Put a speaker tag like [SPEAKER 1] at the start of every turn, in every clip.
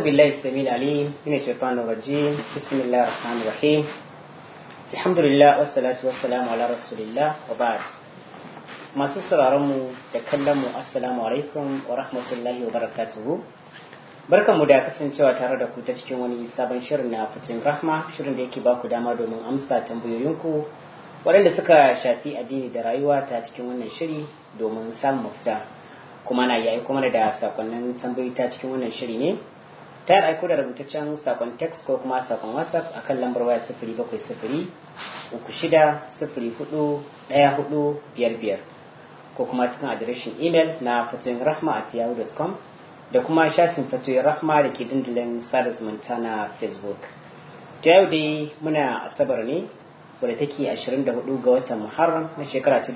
[SPEAKER 1] بالله السميع العليم من الشيطان الرجيم بسم الله الرحمن الرحيم الحمد لله والصلاة والسلام على رسول الله وبعد masu sauraronmu da kallonmu assalamu alaikum wa rahmatullahi wa barakatuhu barkanmu da kasancewa tare da ku ta cikin wani sabon shirin na fitin rahma shirin da yake ba ku dama domin amsa tambayoyinku waɗanda suka shafi addini da rayuwa ta cikin wannan shiri domin samun mafita kuma na yayi kuma da sakonnin tambayoyi ta cikin wannan shiri ne ta aiko da rubutaccen sakon text ko kuma sakon whatsapp akan lambar waya sifiri bakwai sifiri uku shida sifiri hudu ɗaya hudu biyar biyar ko kuma cikin adireshin imel na fatoyin rahma at yahoo.com da kuma shafin fatoyin rahma da ke dandalin sada zumunta na facebook ta yau dai muna asabar ne wadda take 24 ga watan muharram na shekara ta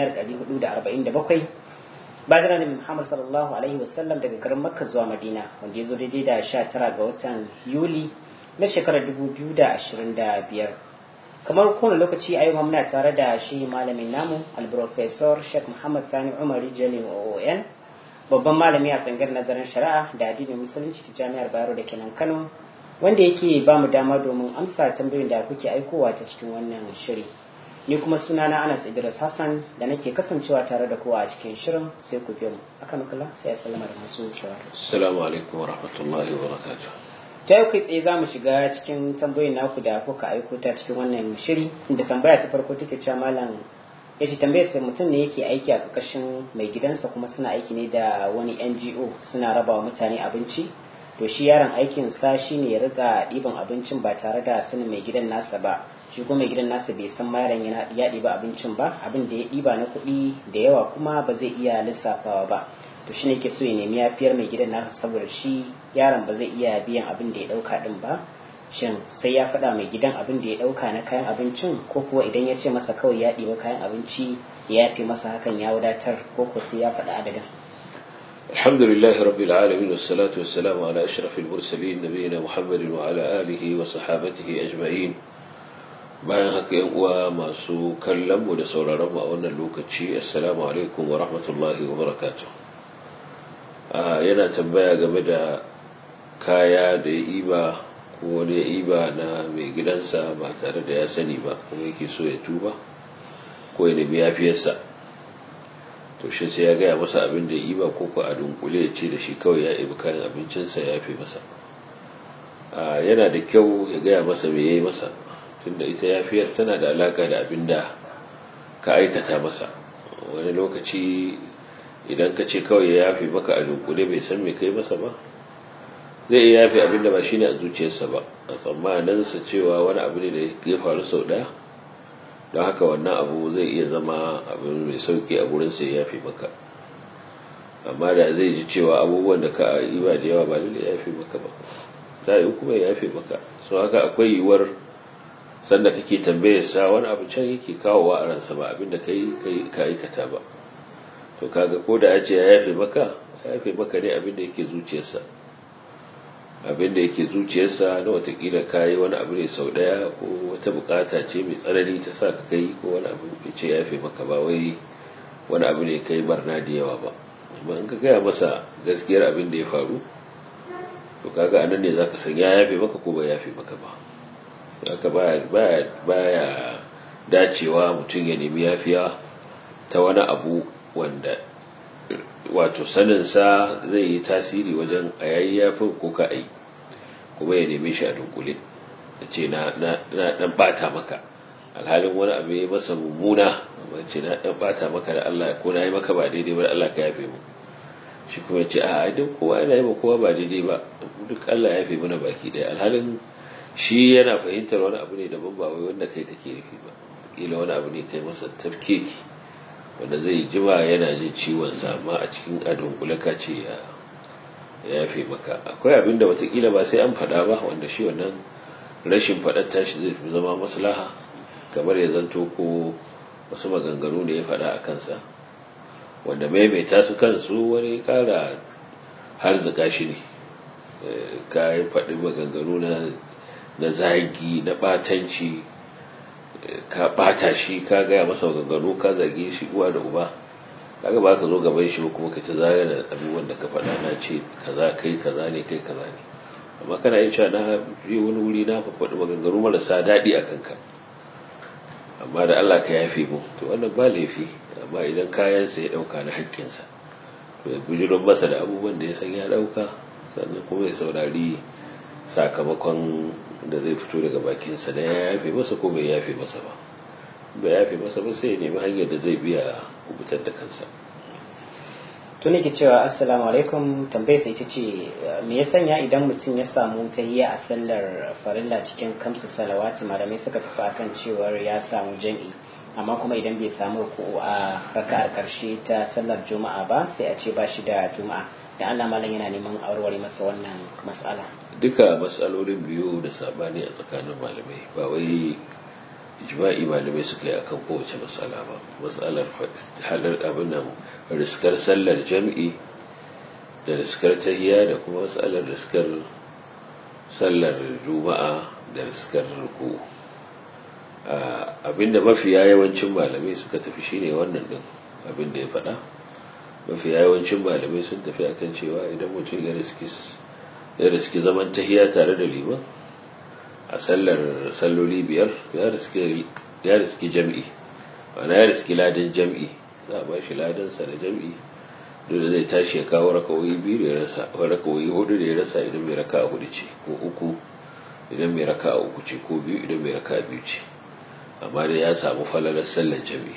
[SPEAKER 1] 1447 bayan annabi muhammad sallallahu alaihi wasallam daga garin makka zuwa madina wanda ya zo daidai da 19 ga watan yuli na shekarar 2025 kamar kowane lokaci a yau muna tare da shi malamin namu alprofesor sheikh muhammad sani umar jalil oon babban malami a tsangar nazarin shari'a da addinin musulunci ta jami'ar bayero da kenan kano wanda yake ba mu dama domin amsa tambayoyin da kuke aikowa ta cikin wannan shiri ni kuma sunana anas idris hassan da nake kasancewa tare da kowa a cikin shirin sai ku biyo mu akan kula sai ya sallama da masu sauraro
[SPEAKER 2] assalamu alaikum wa rahmatullahi wa barakatuh
[SPEAKER 1] ta yau kai tsaye za mu shiga cikin tambayoyin naku da kuka aiko ta cikin wannan shiri inda tambaya ta farko take cewa malam ya ce tambayar sai mutum ne yake aiki a ƙarƙashin mai gidansa kuma suna aiki ne da wani ngo suna raba wa mutane abinci to shi yaron aikin sa shine ya riga ɗiban abincin ba tare da sanin mai gidan nasa ba shi kuma mai gidan nasa bai san yaron yana ya ɗiba abincin ba abin da ya ɗiba na kuɗi da yawa kuma ba zai iya lissafawa ba to shi ne ke so ya nemi yafiyar mai gidan nasa saboda shi yaron ba zai iya biyan abin da ya ɗauka ɗin ba shin sai ya faɗa mai gidan abin da ya ɗauka na kayan abincin ko kuwa idan ya ce masa kawai ya ɗiba kayan abinci ya yafe masa hakan ya wadatar ko ko sai ya faɗa adadin
[SPEAKER 2] الحمد لله رب العالمين والصلاة والسلام على أشرف المرسلين نبينا محمد وعلى آله وصحابته أجمعين bayan haka yan uwa masu kallon mu da sauraron mu a wannan lokaci assalamu alaikum wa rahmatullahi wa barakatuh yana tambaya game da kaya da ya iba ko wani ya iba na mai gidansa ba tare da ya sani ba kuma yake so ya tuba ko ya nemi yafiyarsa to shi sai ya gaya masa abin da ya iba ko ko a dunkule ya ce da shi kawai ya ibi kayan abincinsa ya fi masa yana da kyau ya gaya masa me ya yi masa tunda ita yafiyar tana da alaka da abin da ka aikata masa wani lokaci idan ka ce kawai ya yafe maka a dunkule bai san me kai masa ba zai iya yafe abin da ba shi ne a zuciyarsa ba a tsammaninsa cewa wani abu ne da ya faru sau ɗaya don haka wannan abu zai iya zama abin mai sauki a gurin sai ya yafe maka amma da zai ji cewa abubuwan da ka yi ba da yawa ba lalle ya yafe maka ba za yi kuma ya yafe maka so haka akwai yiwuwar sanda take tambayar sa wani abu can yake kawowa a ransa ba abin da kai ka aikata ba to kaga ko da ya ce ya yafe maka ya yafe maka ne abin da yake zuciyarsa abin da yake zuciyarsa na watakila kayi wani abu ne sau daya ko wata bukata ce mai tsanani ta sa ka kai ko wani abu ya ce ya yafe maka ba wai wani abu ne kai barna da yawa ba amma in ka gaya masa gaskiyar abin da ya faru to kaga anan ne zaka san ya yafe maka ko ba yafe maka ba haka baya baya baya dacewa mutum ya nemi yafiya ta wani abu wanda wato saninsa zai yi tasiri wajen a yayi yafin ko ka ai kuma ya neme shi a dunkule da ce na dan bata maka alhalin wani abu ya masa mummuna amma ce na dan bata maka da Allah ko na yi maka ba daidai ba da Allah ka yafe mu shi kuma ya ce a duk kowa yana yi ma kowa ba daidai ba duk Allah ya yafe mana baki daya alhalin shi yana fahimtar wani abu ne daban ba wai wanda kai kake nufi ba kila wani abu ne kai masa tafkeki wanda zai jima yana jin ciwonsa amma a cikin adon kulaka ce ya yafe maka akwai abin da watakila ba sai an faɗa ba wanda shi wannan rashin faɗar tashi zai fi zama maslaha kamar ya zanto ko wasu maganganu da ya faɗa a kansa wanda maimaita su kansu wani ƙara har zika shi ne ka yi faɗi maganganu na zagi na ɓatanci ka bata shi ka gaya masa gangano ka zage shi uwa da uba kaga ba ka zo gaban shi ba kuma ka ta zagana abubuwan da ka faɗa na ce kaza kai kaza ne kai kaza ne amma kana yin cewa na je wani wuri na faɗi maganganu marasa daɗi a kanka amma da Allah ka yafe mu to wannan ba laifi amma idan kayansa ya ɗauka na haƙƙinsa to ya bijiron masa da abubuwan da ya san ya ɗauka sannan kuma ya saurari sakamakon da zai fito daga bakinsa da ya yafe masa ko bai yafe masa ba bai yafe masa ba sai ya nemi hanyar da zai biya kubutar da kansa
[SPEAKER 1] tuni ke cewa assalamu alaikum tambayar sai ita ce me ya sanya idan mutum ya samu tahiyya a sallar farilla cikin kamsu salawati malamai suka tafi akan cewar ya samu jam'i amma kuma idan bai samu ruku'u a raka'ar karshe ta sallar juma'a ba sai a ce ba shi da juma'a da Allah malam yana neman aureware masa wannan mas'ala
[SPEAKER 2] duka matsalolin biyu da sabani a tsakanin malamai ba wai ijma'i malamai suka yi akan kowace matsala ba matsalar halar abin nan riskar sallar jam'i da riskar tahiya da kuma matsalar riskar sallar juma'a da riskar ruku abinda mafiya yawancin malamai suka tafi shine wannan din abinda ya faɗa mafiya yawancin malamai sun tafi akan cewa idan mutum ya riski zaman tahiya tare da liman a sallar salloli biyar ya riski jam'i wana ya riski ladan jam'i za a ba shi ladansa da jam'i duk da zai tashi ya kawo rakawoyi biyu da ya rasa rakawoyi hudu da ya rasa idan mai raka a hudu ce ko uku idan mai raka a uku ce ko biyu idan mai raka a biyu ce amma da ya samu falalar sallar jam'i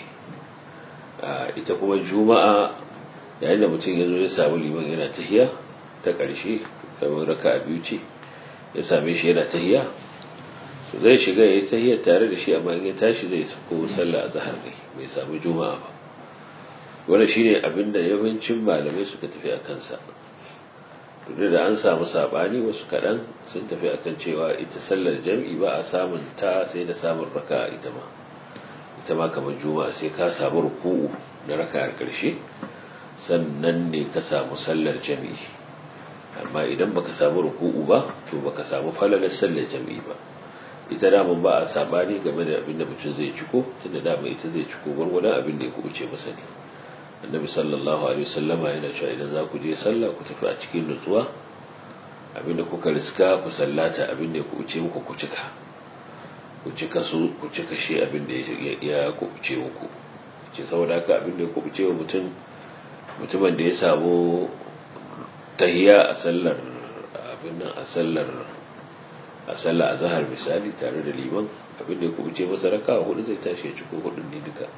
[SPEAKER 2] ita kuma juma'a yayin da mutum ya zo ya samu liman yana tahiya ta ƙarshe kamar raka a biyu ce ya same shi yana tahiya to zai shiga ya yi tahiyar tare da shi amma in ya tashi zai ko sallah a zahar ne bai samu juma'a ba wanda shine abin da yawancin malamai suka tafi a kansa duk da an samu sabani wasu kaɗan sun tafi akan cewa ita sallar jam'i ba a samun ta sai da samun raka ita ma ita ma kamar juma'a sai ka samu ruku'u na raka'ar ƙarshe sannan ne ka samu sallar jam'i amma idan baka samu ruku'u ba to baka samu falalar sallar jam'i ba ita daman ba a sabani game da abin da mutum zai ciko tunda dama ita zai ciko gwargwadon abin da ya kubuce masa ne annabi sallallahu alaihi wasallama yana cewa idan za ku je sallah ku tafi a cikin nutsuwa abin da kuka riska ku sallata abin da ya kubuce muku ku cika ku cika su ku cika shi abin da ya kubuce muku ce saboda haka abin da ya kubuce wa mutum mutumin da ya samu tahiya a sallar abin nan a sallar a sallar azhar misali tare da liman abin da ya kubuce masa raka hudu zai tashi ya ciko hudun ne duka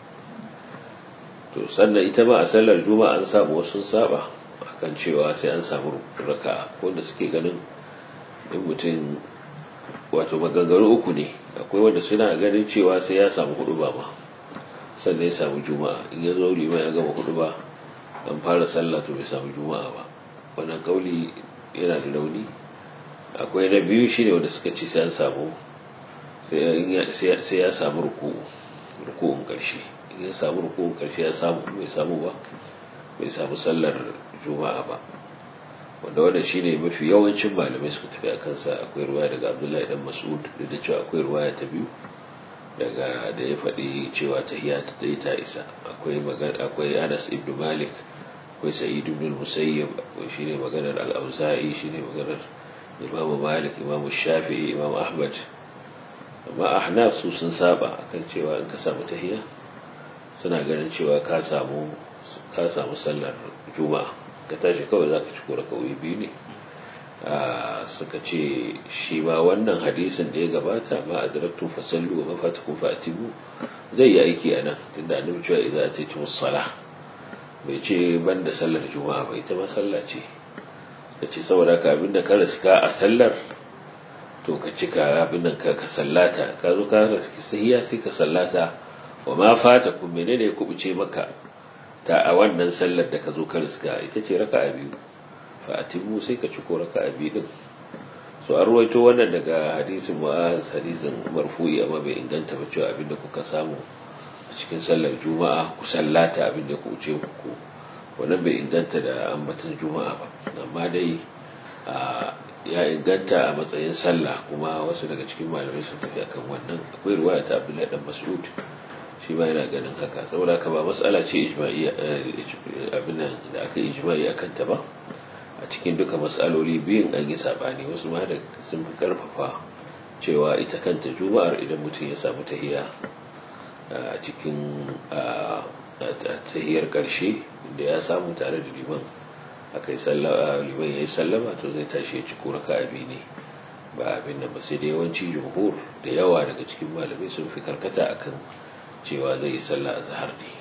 [SPEAKER 2] to sannan ita ma a sallar juma'a an samu wasu saba akan cewa sai an samu raka wanda suke ganin in mutum wato maganganu uku ne akwai wanda suna ganin cewa sai ya samu hudu ba ma sannan ya samu juma'a in ya zo liman ya gama hudu ba an fara sallah to bai samu juma'a ba wannan kauli yana da rauni akwai na biyu shine wanda suka ce sai an samu sai ya samu ruku'u ruku'un karshe in ya samu ruku'un karshe ya samu bai samu ba bai samu sallar juma'a ba wanda wannan shine mafi yawancin malamai suka tafi a kansa akwai ruwaya daga abdullahi dan mas'ud da cewa akwai ruwaya ta biyu daga da ya faɗi cewa tahiyya ta yi ta isa akwai magana akwai Anas ibn Malik akwai Sa'id ibn Musayyib shine maganar al-Auza'i shine maganar Imam Malik Imam Shafi'i Imam Ahmad amma Ahnaf su sun saba akan cewa in ka samu tahiyya suna ganin cewa ka samu ka samu sallar juma'a ka tashi kawai zaka ci kora kawai biyu ne suka ce shi ma wannan hadisin da ya gabata ma adraktu fasallu wa mafatakum fatimu zai yi aiki anan tunda annabi cewa idza ataytum as-salah bai ce banda sallar juma'a ba ita ma sallah ce suka ce saboda ka abinda ka riska a sallar to ka cika abin nan ka sallata ka zo ka riski sahiya sai ka sallata wa ma fatakum menene ya kubuce maka ta a wannan sallar da ka zo ka riska ita ce raka'a biyu fa'atimu sai ka ci ko raka'a biyu din so an ruwaito wannan daga hadisin mu'az hadisin marfu'i amma bai inganta ba cewa abinda kuka samu a cikin sallar juma'a ku sallata abinda ku ce ku wannan bai inganta da ambatan juma'a ba amma dai ya inganta a matsayin sallah kuma wasu daga cikin malamai sun tafi akan wannan akwai ruwaya ta abdullahi dan mas'ud shi ma yana ganin haka saboda haka ba matsala ce ijma'i abin da aka ijma'i akan ta ba a cikin duka matsaloli biyun an yi sabani wasu ma da sun fi karfafa cewa ita kanta juma'ar idan mutum ya samu tahiya a cikin tahiyar karshe da ya samu tare da liman aka yi liman ya yi sallama to zai tashi ya ci raka abi ne ba abin nan ba sai da yawanci jumhur da yawa daga cikin malamai sun fi karkata akan cewa zai yi sallah a zahar ne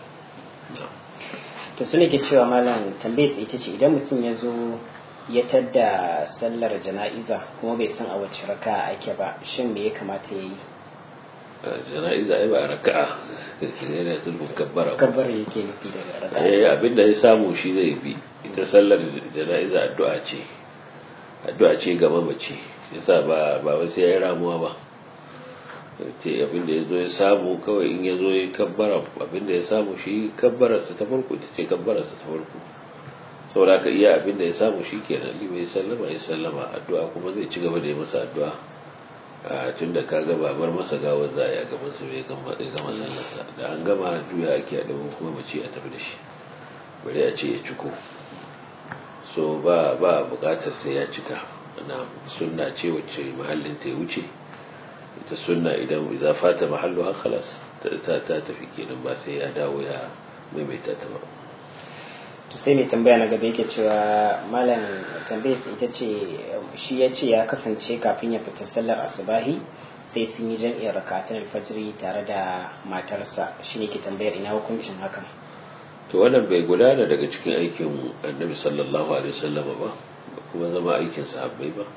[SPEAKER 1] to su ne ke cewa malam tambayar ita ce idan mutum ya zo ya tadda sallar jana'iza kuma bai san a wacce raka ake ba shin me ya kamata ya yi
[SPEAKER 2] jana'iza ai ba raka'a yana zulfin kabbara
[SPEAKER 1] kabbara yake nufi daga raka'a
[SPEAKER 2] eh abinda ya samu shi zai bi ita sallar jana'iza addu'a ce addu'a ce ga mamaci yasa ba ba wai sai ya ramuwa ba te abinda ya zo ya samu kawai in ya zo ya kabbara abinda ya samu shi kabbararsa ta farko ita ce kabbararsa ta farko saboda ka iya abinda ya samu shi kenan limai sallama ya sallama addu'a kuma zai ci gaba da yi masa addu'a a tun da ka gaba bar masa gawar za a yi a gaban sa bai gama sallarsa da an gama juya ake a ɗaukar kuma mace a tafi da shi bari a ce ya ciko so ba ba buƙatar sai ya cika na sunna ce wacce mahallin ta ya wuce ita sunna idan za fata mahallu har khalas ta ta tafi kenan ba sai ya dawo ya maimaita ta ba
[SPEAKER 1] to sai mai tambaya na gaba yake cewa malam tambayar ita ce shi ya ce ya kasance kafin ya fita sallar asubahi sai sun yi jam'iyyar rakatun alfajiri tare da matarsa shi ne ke tambayar ina hukuncin hakan
[SPEAKER 2] to wannan bai gudana daga cikin aikin annabi sallallahu alaihi wasallam ba kuma zama aikin sahabbai ba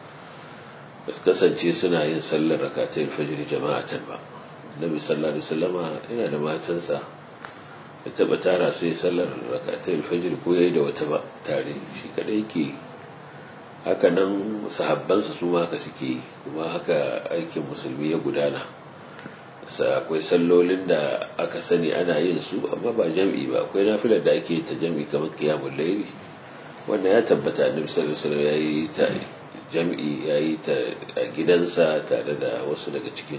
[SPEAKER 2] ba su kasance suna yin sallar rakatun alfajiri jama'atan ba annabi sallallahu alaihi wasallama yana da matansa da taba tara sai sallar rakatai alfajir ko yayi da wata ba tare shi kadai yake haka nan sahabbansa su ma haka suke kuma haka aikin musulmi ya gudana sa akwai sallolin da aka sani ana yin su amma ba jam'i ba akwai nafilar da ake ta jam'i kamar qiyamul layli wanda ya tabbata annabi sallallahu alaihi wasallam yayi ta jam'i yayi ta a gidansa tare da wasu daga cikin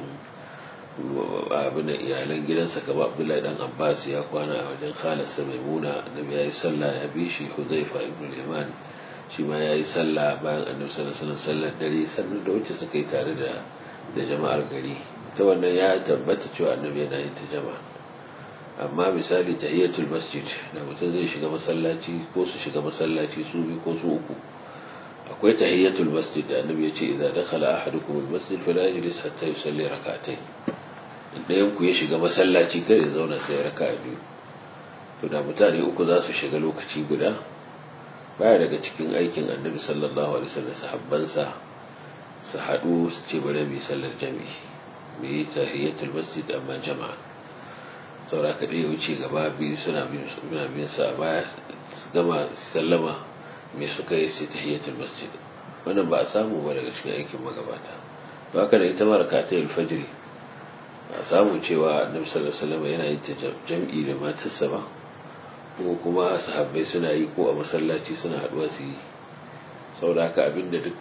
[SPEAKER 2] abin iyalan gidansa kama abdullahi dan abbas ya kwana a wajen khalasa maimuna annabi ya yi sallah ya bi shi huzaifa ibn liman shi ma ya yi sallah bayan annabi sallallahu alaihi sallar dare sannan da wacce suka yi tare da da jama'ar gari ta wannan ya tabbata cewa annabi yana yin ta jama'a amma misali tahiyatul masjid da mutum zai shiga masallaci ko su shiga masallaci su biyu ko su uku akwai tahiyatul masjid da annabi ya ce idza dakhala ahadukum al-masjid fala yajlis hatta yusalli rak'atayn ɗayan ku ya shiga masallaci kada ya zauna sai raka biyu to da mutane uku za su shiga lokaci guda baya daga cikin aikin annabi sallallahu alaihi wasallam sahabbansa su haɗu su ce bari mu sallar jami'i mu yi tahiyatul masjid amma jama'a saura ka ɗaya wuce gaba biyu suna bin sa baya su gama sallama me suka yi sai tahiyatul masjid wannan ba a samu ba daga cikin aikin magabata to haka da ita ma rakatul fajr a samu cewa annabi sallallahu alaihi wasallam yana yin jam'i da matarsa ba ko kuma sahabbai suna yi ko a masallaci suna haduwa su yi saboda haka abinda duk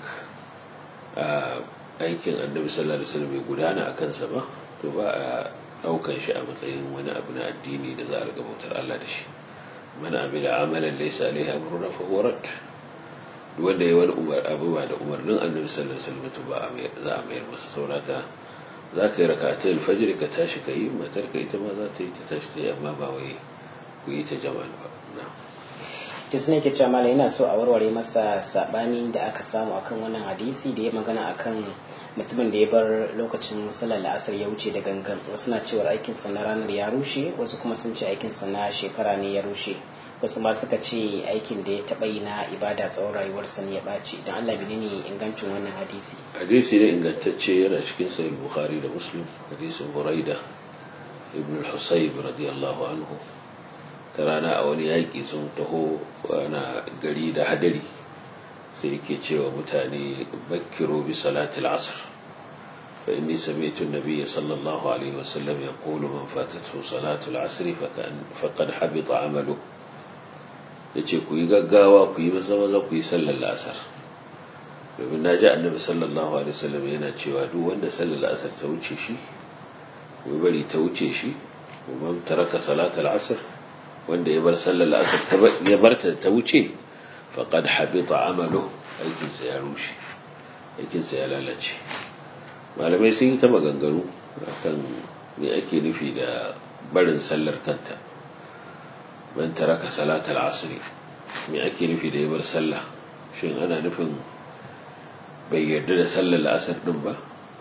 [SPEAKER 2] aikin annabi sallallahu alaihi wasallam bai gudana a kansa ba to ba a daukan shi a matsayin wani abu na addini da za a riga bautar Allah da shi man amila amalan laysa alaihi amruna fa huwa rad duk wanda yayi wani umar abu ba da umarnin annabi sallallahu alaihi wasallam to ba za a mayar masa saboda za ka yi rakatai alfajir ka tashi ka yi matar ka ita ma za ta yi ta tashi ta yi amma ba wai ku yi ta jama'a ba
[SPEAKER 1] to sune ke cewa mala yana so a warware masa sabani da aka samu akan wannan hadisi da ya magana akan mutumin da ya bar lokacin sallar la'asar ya wuce da gangan wasu na cewar aikin sa na ranar ya rushe wasu kuma sun ce aikin sa na shekara ne ya rushe wasu ma suka ce aikin da ya taɓa yi na ibada tsawon rayuwarsa ne ya ɓaci don Allah bine ne ingancin wannan hadisi
[SPEAKER 2] hadisi ne ingantacce yana cikin sahih bukhari da muslim hadisin buraida ibn al-husayb radiyallahu anhu ta rana a wani yaƙi sun taho ana gari da hadari sai yake cewa mutane bakkiro bi salati al-asr fa inni sami'tu an-nabiy sallallahu alaihi wasallam yaqulu man fatathu salatu al-asr faqad habita amaluhu ya ce ku yi gaggawa ku yi maza maza ku yi sallar la'asar domin na ji annabi sallallahu alaihi wasallam yana cewa duk wanda sallar la'asar ta wuce shi ko bari ta wuce shi kuma taraka salatul asr wanda ya bar sallar la'asar ta ya bar ta ta wuce faqad habita amalu aikinsa ya rushe aikinsa ya lalace malamai sun yi ta maganganu akan me ake nufi da barin sallar kanta man taraka salatal asri me ake nufi da ya bar sallah shin ana nufin bai yarda da sallar la'asar din ba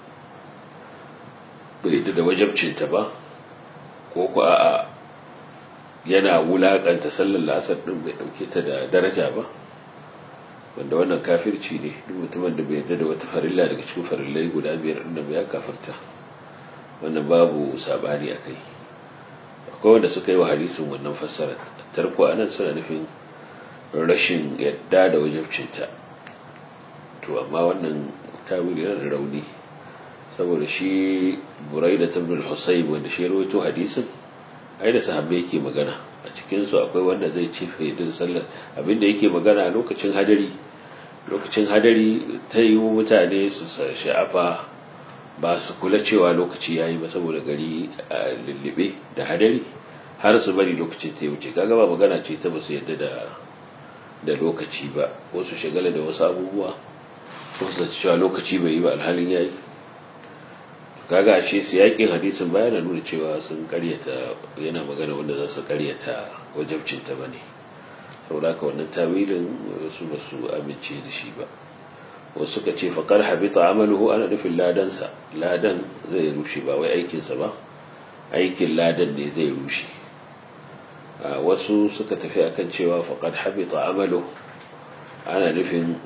[SPEAKER 2] bai yarda da wajabcinta ba ko ku a'a yana wulakanta sallar la'asar din bai dauke ta da daraja ba wanda wannan kafirci ne duk mutumin da bai yarda da wata farilla daga cikin farillai guda biyar din da ya kafirta wannan babu sabani a kai akwai wanda suka yi wa hadisin wannan fassara tarko anan suna nufin rashin yadda da wajabcinta to amma wannan tawili yana da rauni saboda shi burai da tabbul husayb wanda shi rawaito hadisin ai da sahabbai yake magana a cikin su akwai wanda zai ce fa yadda sallar abinda yake magana a lokacin hadari lokacin hadari ta yi mutane su sha'afa ba su kula cewa lokaci yayi ba saboda gari a lullube da hadari har su bari lokacin ta wuce kaga ba magana ce ta ba su yadda da da lokaci ba wasu shagala da wasu abubuwa wasu su cewa lokaci bai yi ba alhalin yayi kaga ashe su yakin hadisin baya na nuna cewa sun karyata yana magana wanda za su karyata wajabcinta ba ne saboda haka wannan tawilin wasu ba su amince da shi ba wasu suka ce faƙar habita amaluhu ana nufin ladansa ladan zai rushe ba wai aikinsa ba aikin ladan ne zai rushe wasu suka tafi akan cewa faƙar habita amaluhu ana nufin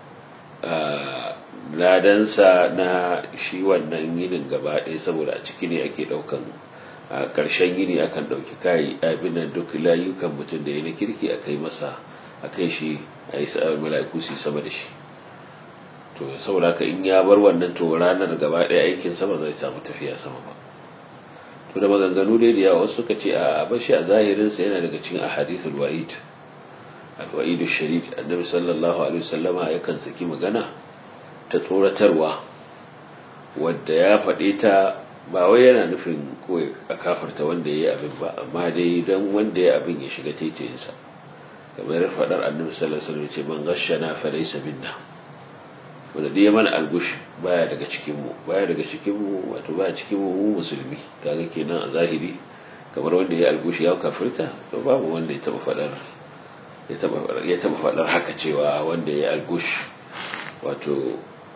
[SPEAKER 2] ladansa na shi wannan yinin gaba ɗaya saboda a ciki ne ake ɗaukan a ƙarshen yini akan ɗauki kayi abin da duk layukan mutum da ya na kirki a kai masa a kai shi a yi sa'ar mala'iku su sama da shi to saboda haka in ya bar wannan to ranar gaba ɗaya aikin sama zai samu tafiya sama ba to da maganganu dai da yawa wasu suka ce a bashi a zahirinsa yana daga cikin ahadithul wa'id al-wa'id ash-sharif annabi sallallahu alaihi wasallama yakan saki magana ta tsoratarwa wadda ya faɗe ta ba wai yana nufin kawai a kafarta wanda ya yi abin ba amma dai don wanda ya abin ya shiga taitayinsa kamar faɗar annabi sallallahu alaihi wasallam ce man gashana fa laysa minna wanda dai mana algush baya daga cikin mu baya daga cikin mu wato baya cikin mu mu musulmi kaga kenan a zahiri kamar wanda ya algush ya kafirta to babu wanda ya taba faɗar ya taba ya taba faɗar haka cewa wanda ya algush wato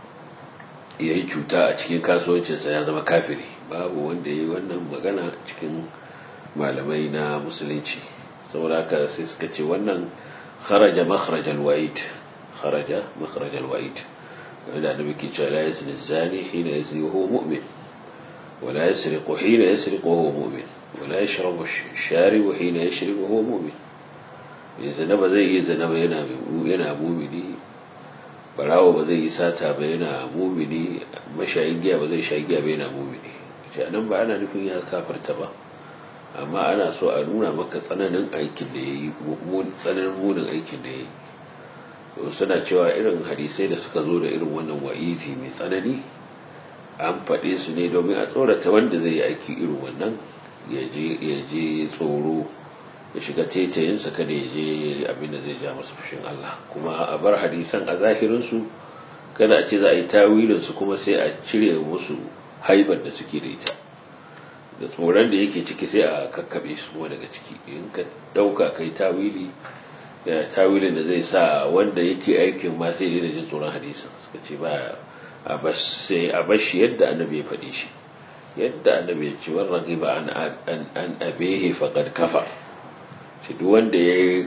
[SPEAKER 2] ya yi cuta a cikin kasuwancinsa ya zama kafiri babu wanda ya yi wannan magana cikin malamai na musulunci saboda haka sai suka ce wannan kharaja makharajal wa'id kharaja makharajal wa'id wanda da muke cewa la yazni zani hina yazni wa huwa mu'min wa la yasriqu hina yasriqu wa huwa mu'min wa la yashrabu sharibu hina yashrabu wa huwa mu'min yanzu ba zai yi zina ba yana yana mu'mini barawo ba zai yi sata ba yana mumini mashayin giya ba zai sha giya ba yana mumini ce nan ba ana nufin ya kafarta ba amma ana so a nuna maka tsananin aikin da ya yi tsananin munin aikin da ya yi to suna cewa irin hadisai da suka zo da irin wannan wa'izi mai tsanani an faɗe su ne domin a tsorata wanda zai yi aiki irin wannan ya je tsoro ya shiga taitayinsa kada ya je abin da zai ja masa fushin Allah kuma a bar hadisan a zahirinsu kada a ce za a yi tawilinsu kuma sai a cire musu haibar da suke da ita da tsoron da yake ciki sai a kakkaɓe su kuma daga ciki in ka ɗauka kai tawili tawilin da zai sa wanda yake aikin ma sai da jin tsoron hadisan suka ce ba a bashi yadda annabi ya faɗi shi yadda annabi ya ce wannan riba an abehe faƙad kafar shi duk wanda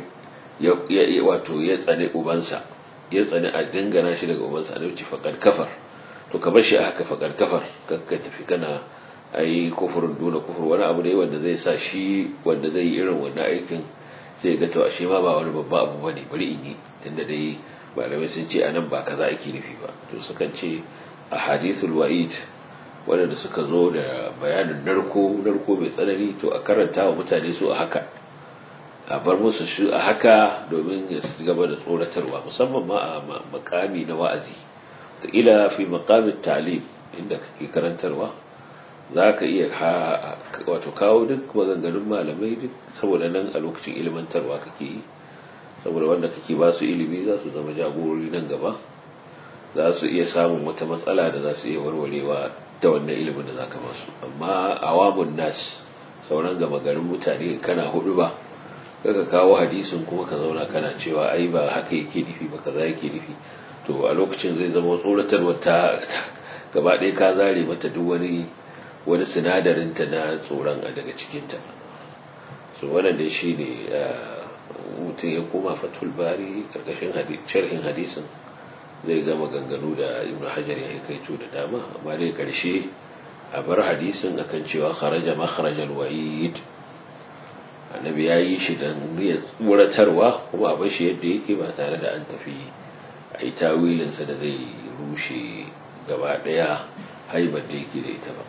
[SPEAKER 2] ya wato ya tsane ubansa ya tsane a dingana shi daga ubansa a ce faƙar kafar to ka bar shi a haka faƙar kafar kakka tafi kana ai kufurin duna kufur wani abu ne wanda zai sa shi wanda zai yi irin wannan aikin sai ga to ashe ma ba wani babba abu bane bari in yi tunda dai malamai sun ce anan ba kaza ake nufi ba to sukan ce a hadithul wa'id wanda suka zo da bayanin narko narko mai tsanani to a karanta wa mutane su a haka a bar musu shi a haka domin ya gaba da tsoratarwa musamman ma a makami na wa'azi ta ila fi makamin talim inda kake karantarwa za ka iya wato kawo duk maganganun malamai duk saboda nan a lokacin ilmantarwa kake yi saboda wanda kake ba su ilimi za su zama jagorori nan gaba za su iya samun wata matsala da za su iya warwarewa ta wannan ilimin da za ka ba su amma awamun nas sauran gama garin mutane kana hudu ba kaka kawo hadisin kuma ka zauna kana cewa ai ba haka yake nufi ba kaza yake nufi to a lokacin zai zama tsoratarwa ta gaba ɗaya ka zare mata duk wani wani sinadarin ta na tsoron a daga cikinta so wannan dai shi ne mutum ya koma fatul bari karkashin sharhin hadisin zai gama ganganu da ibn hajar ya yi kaito da dama amma dai karshe a bar hadisin akan cewa kharaja makharajal wa'id annabi ya yi shi don ya tsoratarwa kuma a bashi yadda yake ba tare da an tafi a yi tawilinsa da zai rushe gaba daya haibar da yake da ita ba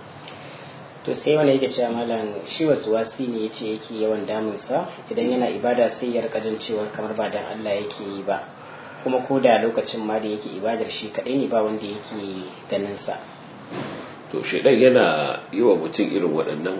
[SPEAKER 1] to sai wani yake cewa malam shi wasu wasi ne ya ce yake yawan damunsa idan yana ibada sai ya rika jin cewa kamar ba dan Allah yake yi ba kuma ko da lokacin ma da yake ibadar shi kadai ne ba wanda yake ganin sa
[SPEAKER 2] to shedan yana yi wa mutum irin waɗannan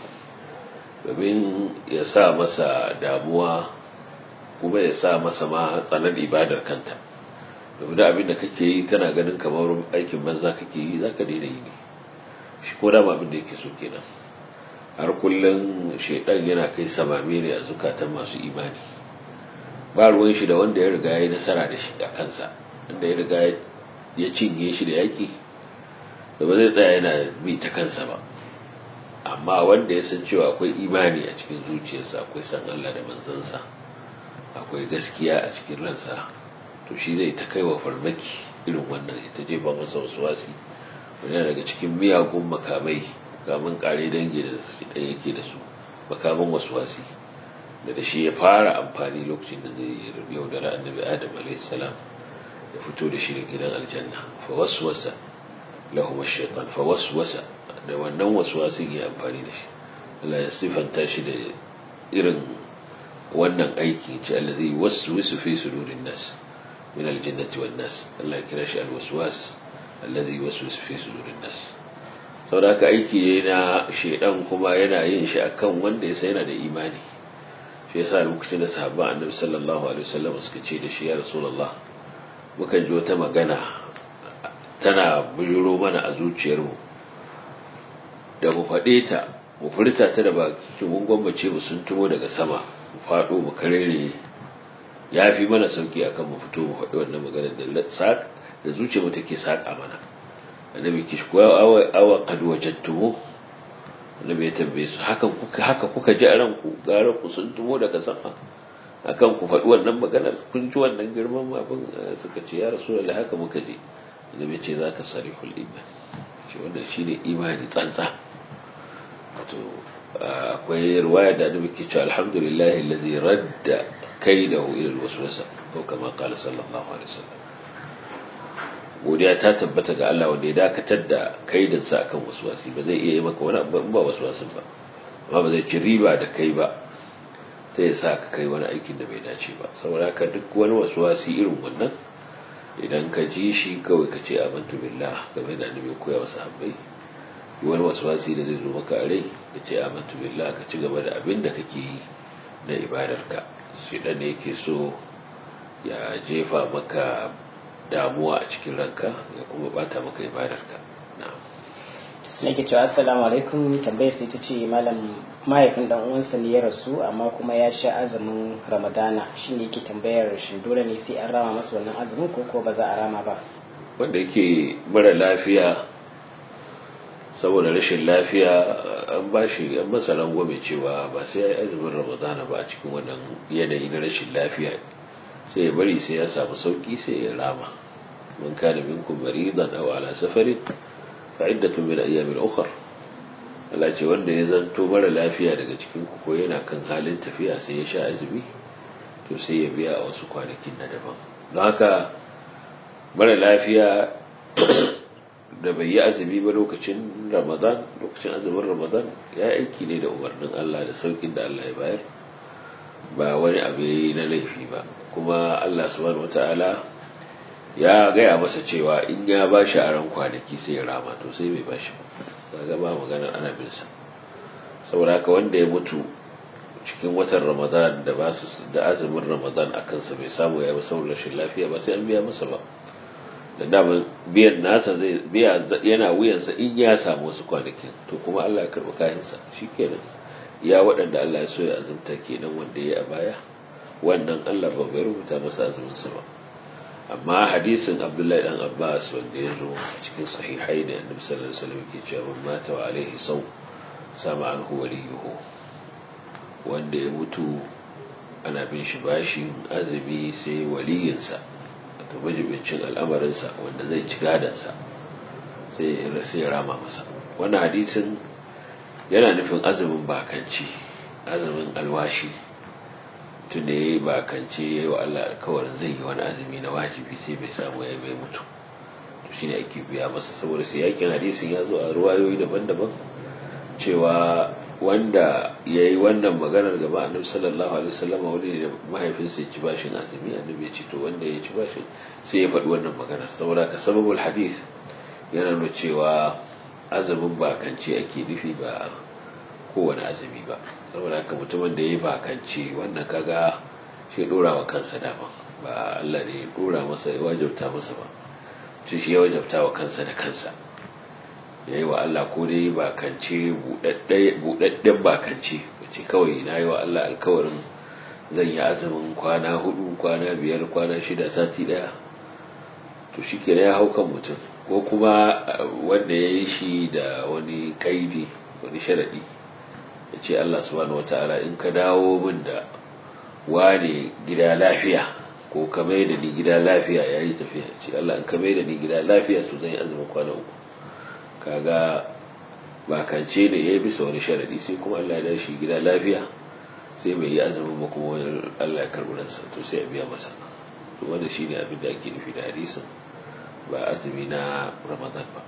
[SPEAKER 2] domin ya sa masa damuwa kuma ya sa masa ma tsanar ibadar kanta domin abin da kake yi kana ganin kamar aikin banza kake yi za ka daina yi ne shi ko dama abin da yake so kenan har kullum shaidan yana kai samami ne a zukatan masu imani ba ruwan shi da wanda ya riga ya yi nasara da shi a kansa wanda ya riga ya cinye shi da yaki da ba zai tsaya yana bi ta kansa ba amma wanda ya san cewa akwai imani a cikin zuciyarsa akwai san Allah da manzansa akwai gaskiya a cikin ransa to shi zai ta kai wa farmaki irin wannan ita jefa masa wasu wasi wani daga cikin miyagun makamai makaman kare dangi da ɗaya yake da su makaman wasu wasi da da shi ya fara amfani lokacin da zai yaudara annabi adam a.s. ya fito da shi da gidan aljanna fa waswasa lahum ash-shaytan fa waswasa da wannan waswasin ya amfani da shi Allah ya sifanta shi da irin wannan aiki ce allazi waswisu fi sudurin nas min aljannati wan nas Allah ya kira shi alwaswas allazi waswisu fi sudurin nas saboda haka aiki ne na shedan kuma yana yin shi akan wanda ya sai yana da imani shi yasa lokacin da sahabban annabi sallallahu alaihi wasallam suka ce da shi ya rasulullah mukan ji wata magana tana bujuro mana a zuciyarmu da mu faɗe ta mu furta ta da baki mun gwammace mu sun tumo daga sama mu faɗo mu karere ya fi mana sauki akan mu fito mu faɗi wannan maganar da sak da zuciya mu take saka mana annabi kish ko awa awa qad wajadtumu annabi ya tambaye su hakan kuka haka kuka ji a ranku gara ku sun tumo daga sama akan ku faɗi wannan maganar kun ji wannan girman abin suka ce ya rasulullahi haka muka ji annabi ce zaka sarihul iman shi wannan shine imani tsantsa wato akwai riwaya da annabi ke cewa alhamdulillahi allazi radda kaidahu ila alwaswasa ko kama qala sallallahu alaihi wasallam godiya ta tabbata ga Allah wanda ya dakatar da kaidin sa akan waswasi ba zai iya yi maka wani abu ba waswasin ba amma ba zai ci riba da kai ba ta ya sa ka kai wani aikin da bai dace ba saboda ka duk wani waswasi irin wannan idan ka ji shi kawai ka ce amantu billah game da annabi koya wasu habbai wani waswasi da zai zo maka a rai ka ce amantu billah ka ci gaba da abin da kake yi na ibadarka shi dan ne yake so ya jefa maka damuwa a cikin ranka ya kuma bata maka ibadarka na'am
[SPEAKER 1] sai ke cewa assalamu alaikum tambayar sai ta ce malam mahaifin dan uwansa ne ya rasu amma kuma ya sha azumin ramadana shine yake tambayar shin dole ne sai an rama masa wannan azumin ko ko ba za a rama ba
[SPEAKER 2] wanda yake mara lafiya saboda rashin lafiya an ba shi an masa rangwame cewa ba sai ya yi azumin ramadana ba a cikin wannan yanayi na rashin lafiya sai ya bari sai ya samu sauki sai ya rama man kana minkum maridan aw ala safarin fa iddatun min ayyamin ukhra Allah ce wanda ya zanto mara lafiya daga cikin ku ko yana kan halin tafiya sai ya sha azumi to sai ya biya a wasu kwanakin na daban don haka mara lafiya da bai yi azumi ba lokacin ramadan lokacin azumin ramadan ya aiki ne da umarnin Allah da saukin da Allah ya bayar ba wani abu na laifi ba kuma Allah subhanahu wata'ala ya gaya masa cewa in ya ba shi a ran kwanaki sai ya rama to sai bai ba shi ba ga ba maganar ana bin sa saboda haka wanda ya mutu cikin watan ramadan da ba su da azumin ramadan a kansa bai samu ya yi saboda rashin lafiya ba sai an biya masa ba da daman biyan nasa zai biya yana wuyansa in ya samu wasu kwanakin to kuma Allah ya karɓi kayansa shikenan ya waɗanda Allah ya so ya azumta kenan wanda ya yi a baya wannan Allah ba bai rubuta masa azuminsa ba amma hadisin Abdullahi dan Abbas wanda ya zo cikin sahihai da Annabi sallallahu alaihi wasallam ke cewa man mata wa alaihi saw sama anhu waliyuhu wanda ya mutu ana bin shi bashin azumi sai waliyinsa wato majibincin al'amarinsa wanda zai ci gadansa sai ya rama masa wannan hadisin yana nufin azumin bakanci azumin alwashi tun da ya yi bakance ya yi wa Allah alkawarin zai yi wani azumi na wajibi sai bai samu ya bai mutu to shine ake biya masa saboda sai yakin hadisin ya zo a ruwayoyi daban-daban cewa wanda ya yi wannan maganar gaba annabi sallallahu alaihi wasallam wani ne mahaifinsa ya ci bashin azumi annabi ya ce to wanda ya ci bashin sai ya faɗi wannan maganar saboda ka sababul hadis yana nuna cewa azumin bakance ake nufi ba kowane azumi ba saboda haka mutumin da ya yi bakance wannan kaga shi dora wa kansa dama ba Allah ne ya dora masa ya wajabta masa ba shi shi ya wajabta wa kansa da kansa ya yi wa Allah ko dai bakance buɗaɗɗen bakance wace kawai na yi wa Allah alkawarin zan yi azumin kwana hudu kwana biyar kwana shida sati ɗaya to shi ke ya hau kan mutum ko kuma wanda ya yi shi da wani kaidi wani sharaɗi ya ce Allah subhanahu wata'ala in ka dawo min da wane gida lafiya ko ka mai da ni gida lafiya ya yi tafiya ce Allah in ka mai da ni gida lafiya su zan yi azumin kwana uku kaga bakance ne ya yi bisa wani sharaɗi sai kuma Allah ya dar shi gida lafiya sai bai yi azumin ba kuma wani Allah ya karɓi ransa to sai a biya masa to wanda shine abin da ake nufi da hadisin ba azumi na Ramadan ba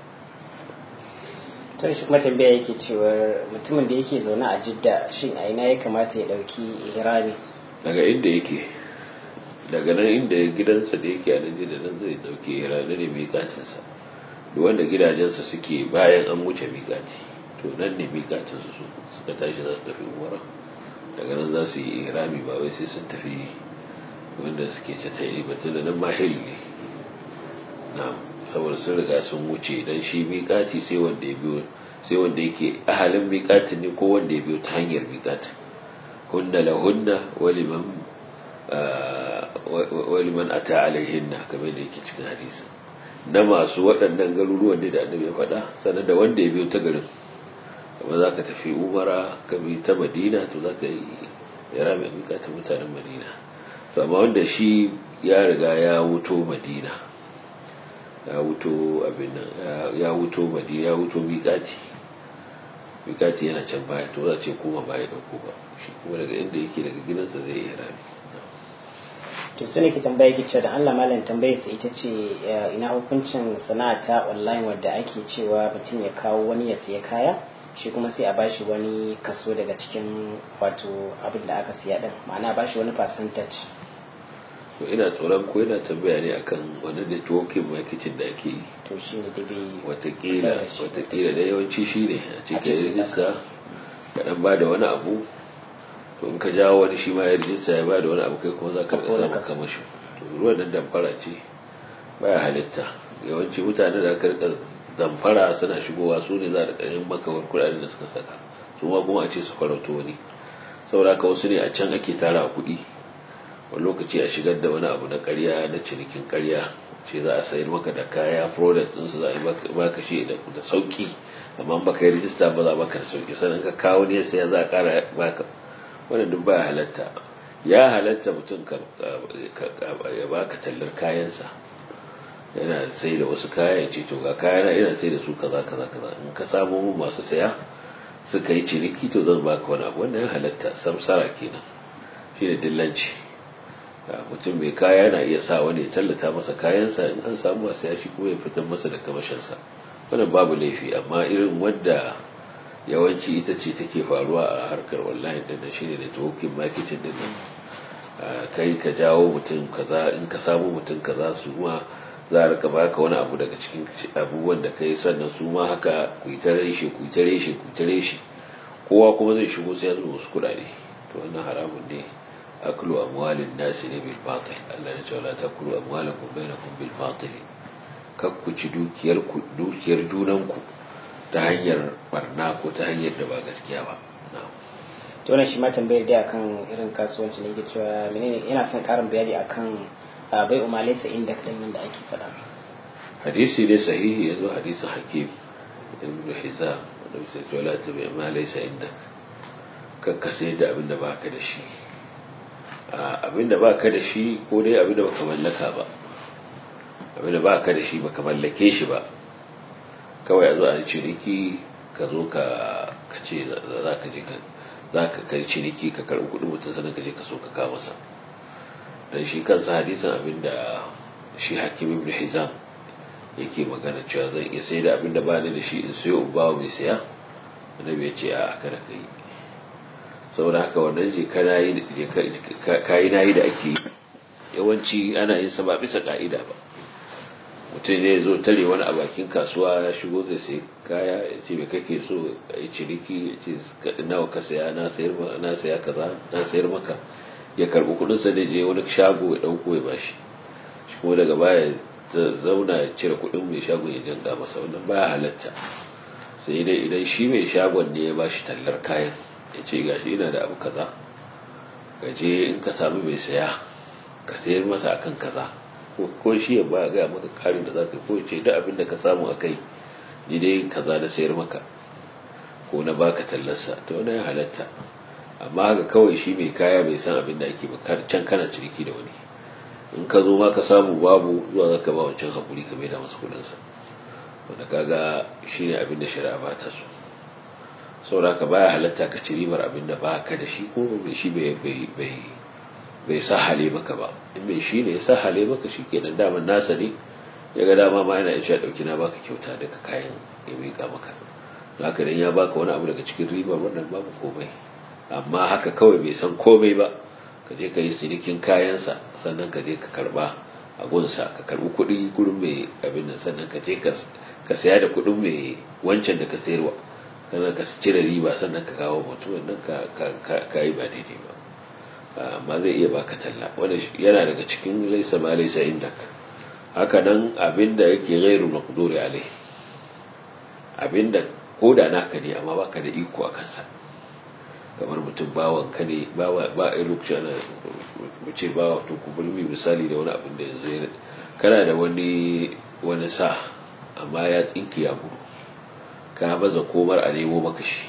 [SPEAKER 1] to shi kuma tambaya yake cewa mutumin da yake zaune a Jidda shin a ina ya kamata ya dauki ihrami
[SPEAKER 2] daga inda yake daga nan inda gidansa da yake a nan Jidda nan zai dauki ihrami ne miƙatinsa duk wanda gidajensa suke bayan an wuce miƙati to nan ne miƙatinsu su suka tashi za su tafi umara daga nan za su yi ihrami ba wai sai sun tafi wanda suke catayi ba tun da nan mahil ne na saboda sun riga sun wuce dan shi miƙati sai wanda ya biyo sai wanda yake ahalin miƙatin ne ko wanda ya biyo ta hanyar miƙatin hunna la hunna waliman waliman ata alaihinna kamar da yake cikin hadisi na masu waɗannan garuruwan da annabi ya faɗa sannan da wanda ya biyo ta garin kuma za ka tafi umara ka bi ta madina to za ka yi yara mai miƙatin mutanen madina to amma wanda shi ya riga ya wuto madina ya wuto abin nan ya wuto madina ya wuto miƙati miƙati yana can baya to za ce kuma baya ɗauko ba shi kuma daga inda yake daga gidansa zai yi rami
[SPEAKER 1] to su ne ki tambaya ki da Allah malam tambayar sa ita ce ina hukuncin sana'a ta online wadda ake cewa mutum ya kawo wani ya siya kaya shi kuma sai a bashi wani kaso daga cikin wato abin da aka siya din ma'ana bashi wani percentage
[SPEAKER 2] to ina tsoron ko yana tambaya ne akan wani networking marketing da ake yi
[SPEAKER 1] to shi ne da bai
[SPEAKER 2] watakila watakila da yawanci shi ne a cikin rijista ka dan ba da wani abu to in ka jawo wani shi ma ya rijista ya ba da wani abu kai kuma za ka rika samun kamashin to ruwan nan damfara ce baya halitta yawanci mutane da aka rika damfara suna shigowa su ne za a rika yin makawar kuɗaɗen da suka saka su ma kuma a ce su farauto wani saboda haka wasu ne a can ake tara kuɗi wani lokaci a shigar da wani abu na karya na cinikin karya ce za a sayar maka da kaya product ɗinsu za a yi baka shi da sauki amma baka yi rijista ba za baka da sauki sannan ka kawo ne sai za a ƙara baka wannan duk baya halatta ya halatta mutum ya baka tallar kayansa yana sai da wasu kaya ya ce to ga kayana ina sai da su kaza kaza kaza in ka samu mu masu saya suka yi ciniki to zan baka wani abu wannan ya halatta samsara kenan shine dillanci mutum mai kaya na iya sa wani ya tallata masa kayansa in an samu masu yashi kuma ya fitar masa da kamashinsa wannan babu laifi amma irin wadda yawanci ita ce take faruwa a harkar wallahi din nan shine networking marketing din nan kai ka jawo mutum kaza in ka samu mutum kaza su ma za a rika baka wani abu daga cikin abubuwan da kai sannan su ma haka ku yi ta reshe ku yi ta reshe ku yi ta reshe kowa kuma zai shigo sai ya zuba wasu kuɗaɗe to wannan haramun ne aklu amwalin nasi ne bil batil Allah ya ce wala takulu amwalakum bainakum bil batil kar ku ci dukiyar ku dukiyar junanku ta hanyar barna ko ta hanyar da ba gaskiya ba na'am
[SPEAKER 1] to wannan shi ma tambayar da akan irin kasuwanci ne yake cewa menene ina son karin bayani akan bai umalaysa inda din nan da ake faɗa
[SPEAKER 2] hadisi ne sahihi yazo hadisin hakim ibn hizam wanda bisa ce wala tabi ma laysa indak kan ka sayar da abin da baka da shi abin da baka da shi ko dai abin da baka mallaka ba abin da baka da shi baka mallake shi ba kawai a zo a ciniki ka zo ka ce za ka je ka za ka kai ciniki ka karɓi kuɗin mutum sannan ka je ka so ka kawo masa dan shi kansa hadisin abin da shi hakim ibn hizam yake magana cewa zan iya sai da abin da ba ni da shi in sayo in bawa mai saya annabi ya ce a kada ka yi saboda haka wannan je kana yi kayi na yi da ake yawanci ana yin sa ba bisa ka'ida ba mutum ne zo tare wani a bakin kasuwa ya shigo zai sai kaya ya ce me kake so a yi ciniki ya ce nawa ka saya na sayar na saya kaza na sayar maka ya karbi kudin sa da je wani shago ya dauko ya bashi shi kuma daga baya zauna ya cire kudin mai shagon ya janga masa wannan baya halatta sai dai idan shi mai shagon ne ya bashi tallar kayan ya ce gashi ina da abu kaza ka je in ka samu mai saya ka sayar masa akan kaza ko shi ya ba ga maka karin da zaka ko ce duk abin da ka samu akai ni dai kaza na sayar maka ko na baka tallarsa to wannan ya halatta amma haka kawai shi mai kaya bai san abin da ake ba can kana ciniki da wani in ka zo ma ka samu babu zuwa zaka ba wancan hakuri ka maida masa kudin sa wanda kaga shine abin da shari'a ba ta so saboda ka baya halatta ka ci ribar abin da ba ka da shi ko bai shi bai bai bai sa hale maka ba in mai shi ne ya sa hale maka shi kenan daman nasa ne ya ga dama ma yana ya dauki na baka kyauta daga kayan ya miƙa maka haka dan ya baka wani abu daga cikin ribar wannan babu komai amma haka kawai bai san komai ba ka je ka yi sinikin kayansa sannan ka je ka karba a gunsa ka karbi kuɗi gurin mai abin nan sannan ka je ka saya da kuɗin mai wancan da ka sayarwa sannan ka cire riba sannan ka kawo mutum nan ka yi ba daidai ba amma zai iya baka talla wanda yana daga cikin laisa ma laisa indak haka nan abinda yake ghairu maqduri alai abinda koda naka ne amma baka da iko a kansa kamar mutum bawan ka ne bawa ba a lokaci ana mu ce bawa to ku bulmi misali da wani abin da yanzu kana da wani wani sa amma ya tsinki ya gudu ka baza komar a nemo maka shi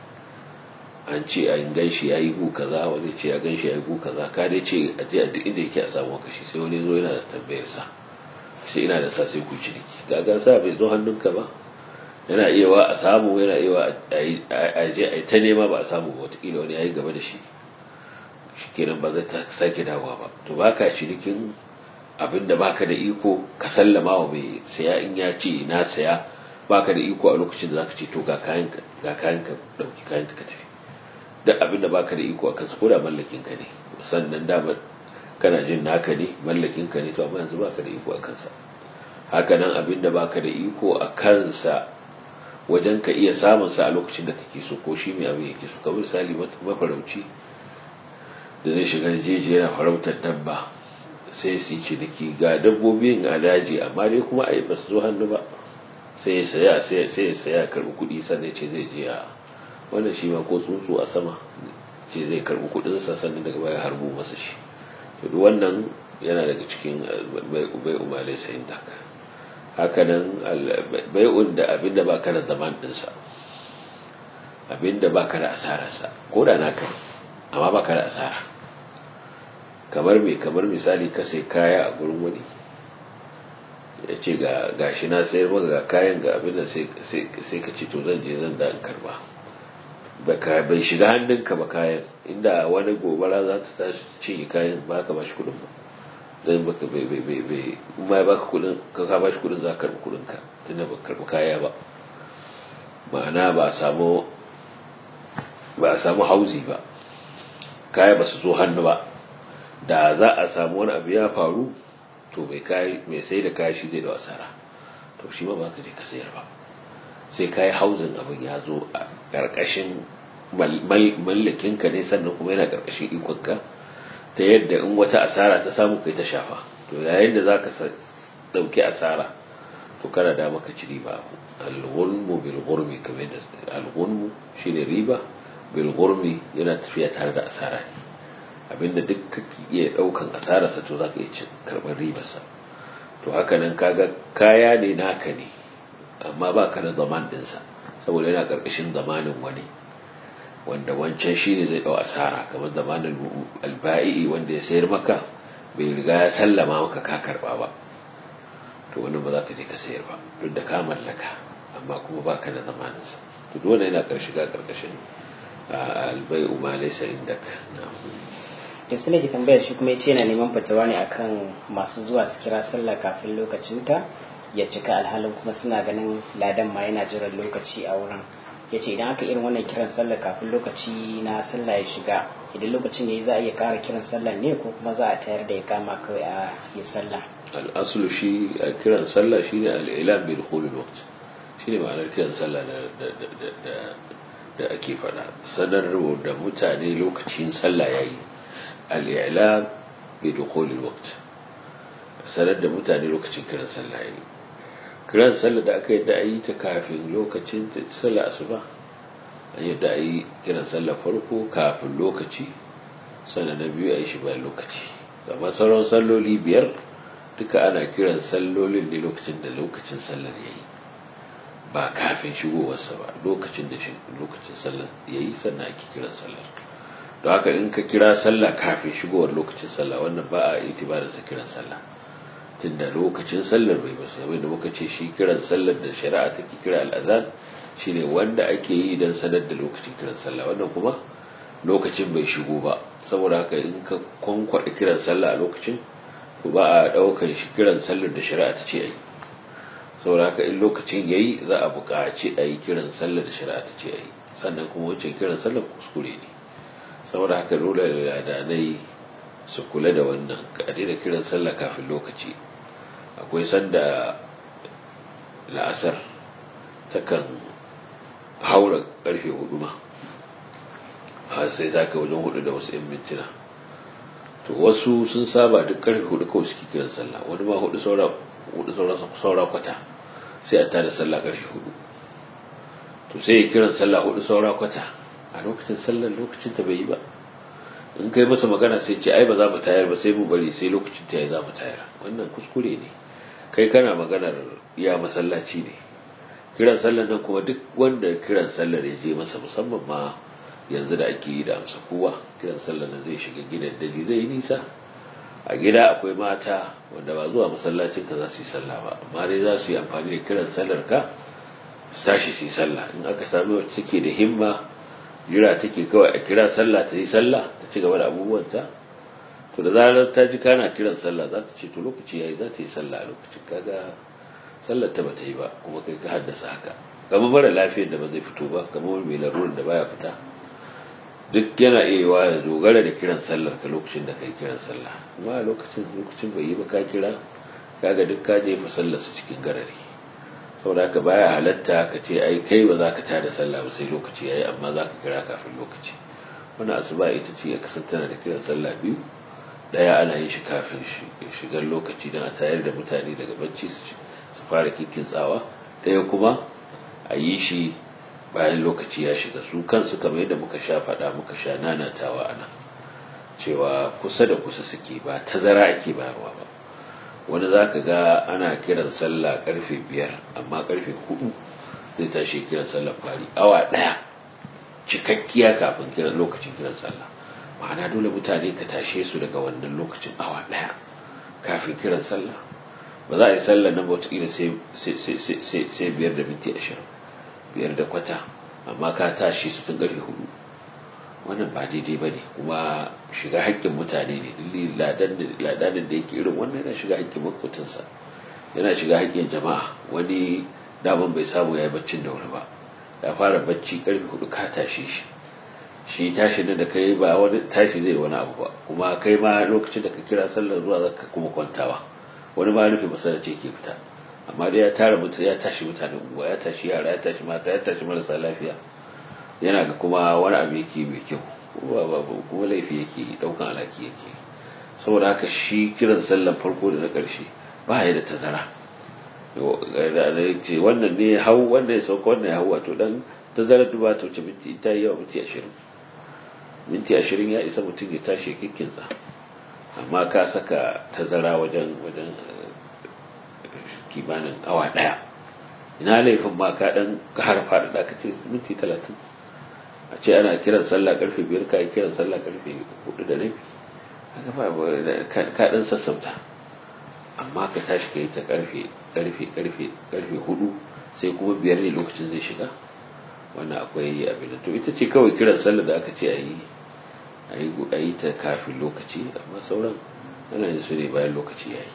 [SPEAKER 2] an ce an gan shi ya yi gu kaza wani ce ya gan shi ya yi gu kaza ka dai ce a je a duk inda yake a samu maka shi sai wani zo yana da tambayar sa sai ina da sa sai ku ciniki gagan sa bai zo hannunka ba yana iya wa a samu yana iya wa a je a ta nema ba a samu ba watakila wani ya yi gaba da shi shi kenan ba zai ta sake dawowa ba to ba ka cinikin abin da baka da iko ka sallama wa mai saya in ya ce na saya baka da iko a lokacin da zaka ce to ga kayan ga kayan ka dauki kayan ka tafi duk abin da baka da iko a kansa ko da mallakin ka ne sannan dama kana jin naka ne mallakin ka ne to amma yanzu baka da iko a kansa haka nan abin da baka da iko a kansa wajen ka iya samun sa a lokacin da kake so ko shi mai abin yake so kamar misali mafarauci da zai shiga jeji yana farautar dabba sai su yi ciniki ga dabbobin a daji amma dai kuma a yi ba su zo hannu ba sai ya saya sai ya saya karbi kuɗi sannan ce zai je a wannan shi ma ko tsuntsu a sama ce zai karbi kuɗin sa sannan daga baya harbo masa shi to duk wannan yana daga cikin bai umale sayin dak haka nan bai'un da abinda ba ka da zaman ɗinsa abinda ba ka da asararsa ko da naka amma ba ka da asara kamar me kamar misali ka sai kaya a gurin wani ya ce ga gashi na sayar maka ga kayan ga abin da sai ka ce to zan je zan da in karba bai shiga hannunka ba kayan inda wani gobara za ta tashi cinye kayan ba ka bashi kudin ba zan baka bai bai bai bai ma baka kudin ka ka bashi kudin za ka karbi kudin ka tunda ba karbi kaya ba ma'ana ba a samu ba a samu hauzi ba kaya ba su zo hannu ba da za a samu wani abu ya faru to mai kai mai sai da kaya shi zai da asara to shi ma ba ka je ka sayar ba sai kai hauzin abin ya zo a karkashin mallakinka ne sannan kuma yana ƙarƙashin ikonka ta yadda in wata asara ta samu kai ta shafa to yayin da za ka ɗauki asara to kana da maka ci riba alghulmu bil ghurmi kamar yadda alghulmu shine riba bil ghurmi yana tafiya tare da asara ne abinda duk kake iya ɗaukan asararsa to za ka iya karɓar ribarsa to haka nan kaga kaya ne naka ne amma ba ka da zaman ɗinsa saboda yana ƙarƙashin zamanin wani wanda wancan shi ne zai ɗau asara kamar zamanin alba'i wanda ya sayar maka bai riga ya sallama maka ka karɓa ba to wani ba za ka je ka sayar ba duk da ka mallaka amma kuma ba ka da zamaninsa to dole yana ƙarshe ga ƙarƙashin albai'u ma laysa indaka na'am
[SPEAKER 1] da su ke tambayar shi kuma ya ce yana neman fatawa ne akan masu zuwa su kira sallah kafin lokacinta ya cika alhalin kuma suna ganin ladan ma yana jiran lokaci a wurin ya ce idan aka irin wannan kiran sallah kafin lokaci na sallah ya shiga idan lokacin ne za a iya kara kiran sallah ne ko kuma za a tayar da ya kama kawai a yi sallah
[SPEAKER 2] al'asulu shi a kiran sallah shi ne al'ilam bil khulul waqt shi ne ma'anar kiran sallah da ake faɗa sanarwa da mutane lokacin sallah yayi al'ilam bai dukolin wakt sanar da mutane lokacin kiran sallah yi kiran sallah da aka yadda a yi ta kafin lokacin sallah asuba an yadda a yi kiran sallah farko kafin lokaci sannan na biyu a yi shi bayan lokaci amma sauran salloli biyar duka ana kiran sallolin ne lokacin da lokacin sallar ya yi ba kafin shigowarsa ba lokacin da lokacin sallar ya yi sannan ake kiran sallar don haka in ka kira sallah kafin shigowar lokacin sallah wannan ba a itibarin sa kiran sallah tunda lokacin sallar bai basu kamar da muka ce shi kiran sallar da shari'a take kira al'azan shine wanda ake yi don sanar da lokacin kiran sallah wannan kuma lokacin bai shigo ba saboda haka in ka kwankwada kiran sallah a lokacin to ba a daukan shi kiran sallar da shari'a ta ce ayi saboda haka in lokacin yayi za a buƙaci a yi kiran sallar da shari'a ta ce ayi sannan kuma wancan kiran sallar kuskure ne saboda haka dole da ladanai su kula da wannan ka da kiran sallah kafin lokaci akwai sanda la'asar takan haura karfe hudu ma har sai ta kai wajen hudu da wasu 'yan mintuna to wasu sun saba duk karfe hudu kawai suke kiran sallah wani ma hudu saura hudu saura kwata sai a tada sallah karfe hudu to sai kiran sallah hudu saura kwata a lokacin sallar lokacin ta bai yi ba in kai masa magana sai ce ai ba za mu tayar ba sai mu bari sai lokacin ta yi za mu tayar wannan kuskure ne kai kana maganar ya masallaci ne kiran sallar nan kuma duk wanda kiran sallar ya je masa musamman ma yanzu da ake yi da amsa kowa kiran sallar nan zai shiga gidan daji zai yi nisa a gida akwai mata wanda ba zuwa masallacin ka za su yi sallah ba amma dai za su yi amfani da kiran sallar ka su tashi su yi sallah in aka sami wacce take da himma jira take kawai a kira sallah ta yi sallah ta ci gaba da abubuwanta to da zarar ta ji kana kiran sallah za ta ce to lokaci yayi za ta yi sallah a lokacin kaga sallar ta bata yi ba kuma kai ka haddasa haka kamar mara lafiyar da ba zai fito ba kamar mai larurar da baya fita duk yana iya yiwa ya dogara da kiran sallar ka lokacin da kai kiran sallah amma lokacin lokacin bai yi ba ka kira kaga duk ka jefa sallar su cikin garari saboda haka baya halatta ka ce ai kai ba za ka tada sallah ba sai lokaci yayi amma za ka kira kafin lokaci wannan asuba ita ce ya kasance tana da kiran sallah biyu daya ana yin shi kafin shigar lokaci don a tayar da mutane daga bacci su fara kikin tsawa daya kuma a yi shi bayan lokaci ya shiga su kansu kamar yadda muka sha faɗa muka sha nanatawa a nan cewa kusa da kusa suke ba tazara ake bayarwa ba wani za ka ga ana kiran sallah karfe biyar amma karfe hudu zai tashi kiran sallah fari awa ɗaya cikakkiya kafin kiran lokacin kiran sallah ma'ana dole mutane ka tashe su daga wannan lokacin awa ɗaya kafin kiran sallah ba za a yi sallah nan wataƙila sai biyar da minti ashirin biyar da kwata amma ka tashi su tun ƙarfe hudu wannan ba daidai ba ne kuma shiga haƙƙin mutane ne dalili ladanin da yake irin wannan yana shiga haƙƙin makotinsa yana shiga haƙƙin jama'a wani daman bai samu ya yi baccin da wuri ba ya fara bacci ƙarfe hudu ka tashi shi shi tashi da kai ba wani tashi zai wani abu ba kuma kai ma lokacin da ka kira sallar zuwa zaka kuma kwantawa wani ma rufe masallaci ke fita amma dai ya tara mutu ya tashi mutanen unguwa ya tashi yara ya tashi mata ya tashi marasa lafiya yana ga kuma wani abu yake mai kyau kuma laifi yake daukan alaki yake saboda haka shi kiran sallan farko da na ƙarshe ba ya da tazara ce wannan ne hau wannan ya sauka wannan ya hau wato dan tazarar duba ta wuce minti ta yi yawa minti ashirin minti ashirin ya isa mutum ya tashi kikkinsa amma ka saka tazara wajen wajen kimanin awa daya ina laifin ma ka dan har faɗaɗa ka ce minti talatin a ce ana kiran sallah karfe biyar ka yi kiran sallah karfe hudu da rabi haka ba ka dan sassauta amma ka tashi ka yi ta karfe karfe karfe karfe hudu sai kuma biyar ne lokacin zai shiga wannan akwai abin da to ita ce kawai kiran sallah da aka ce a yi a yi ta kafin lokaci amma sauran ana yin su ne bayan lokaci ya yi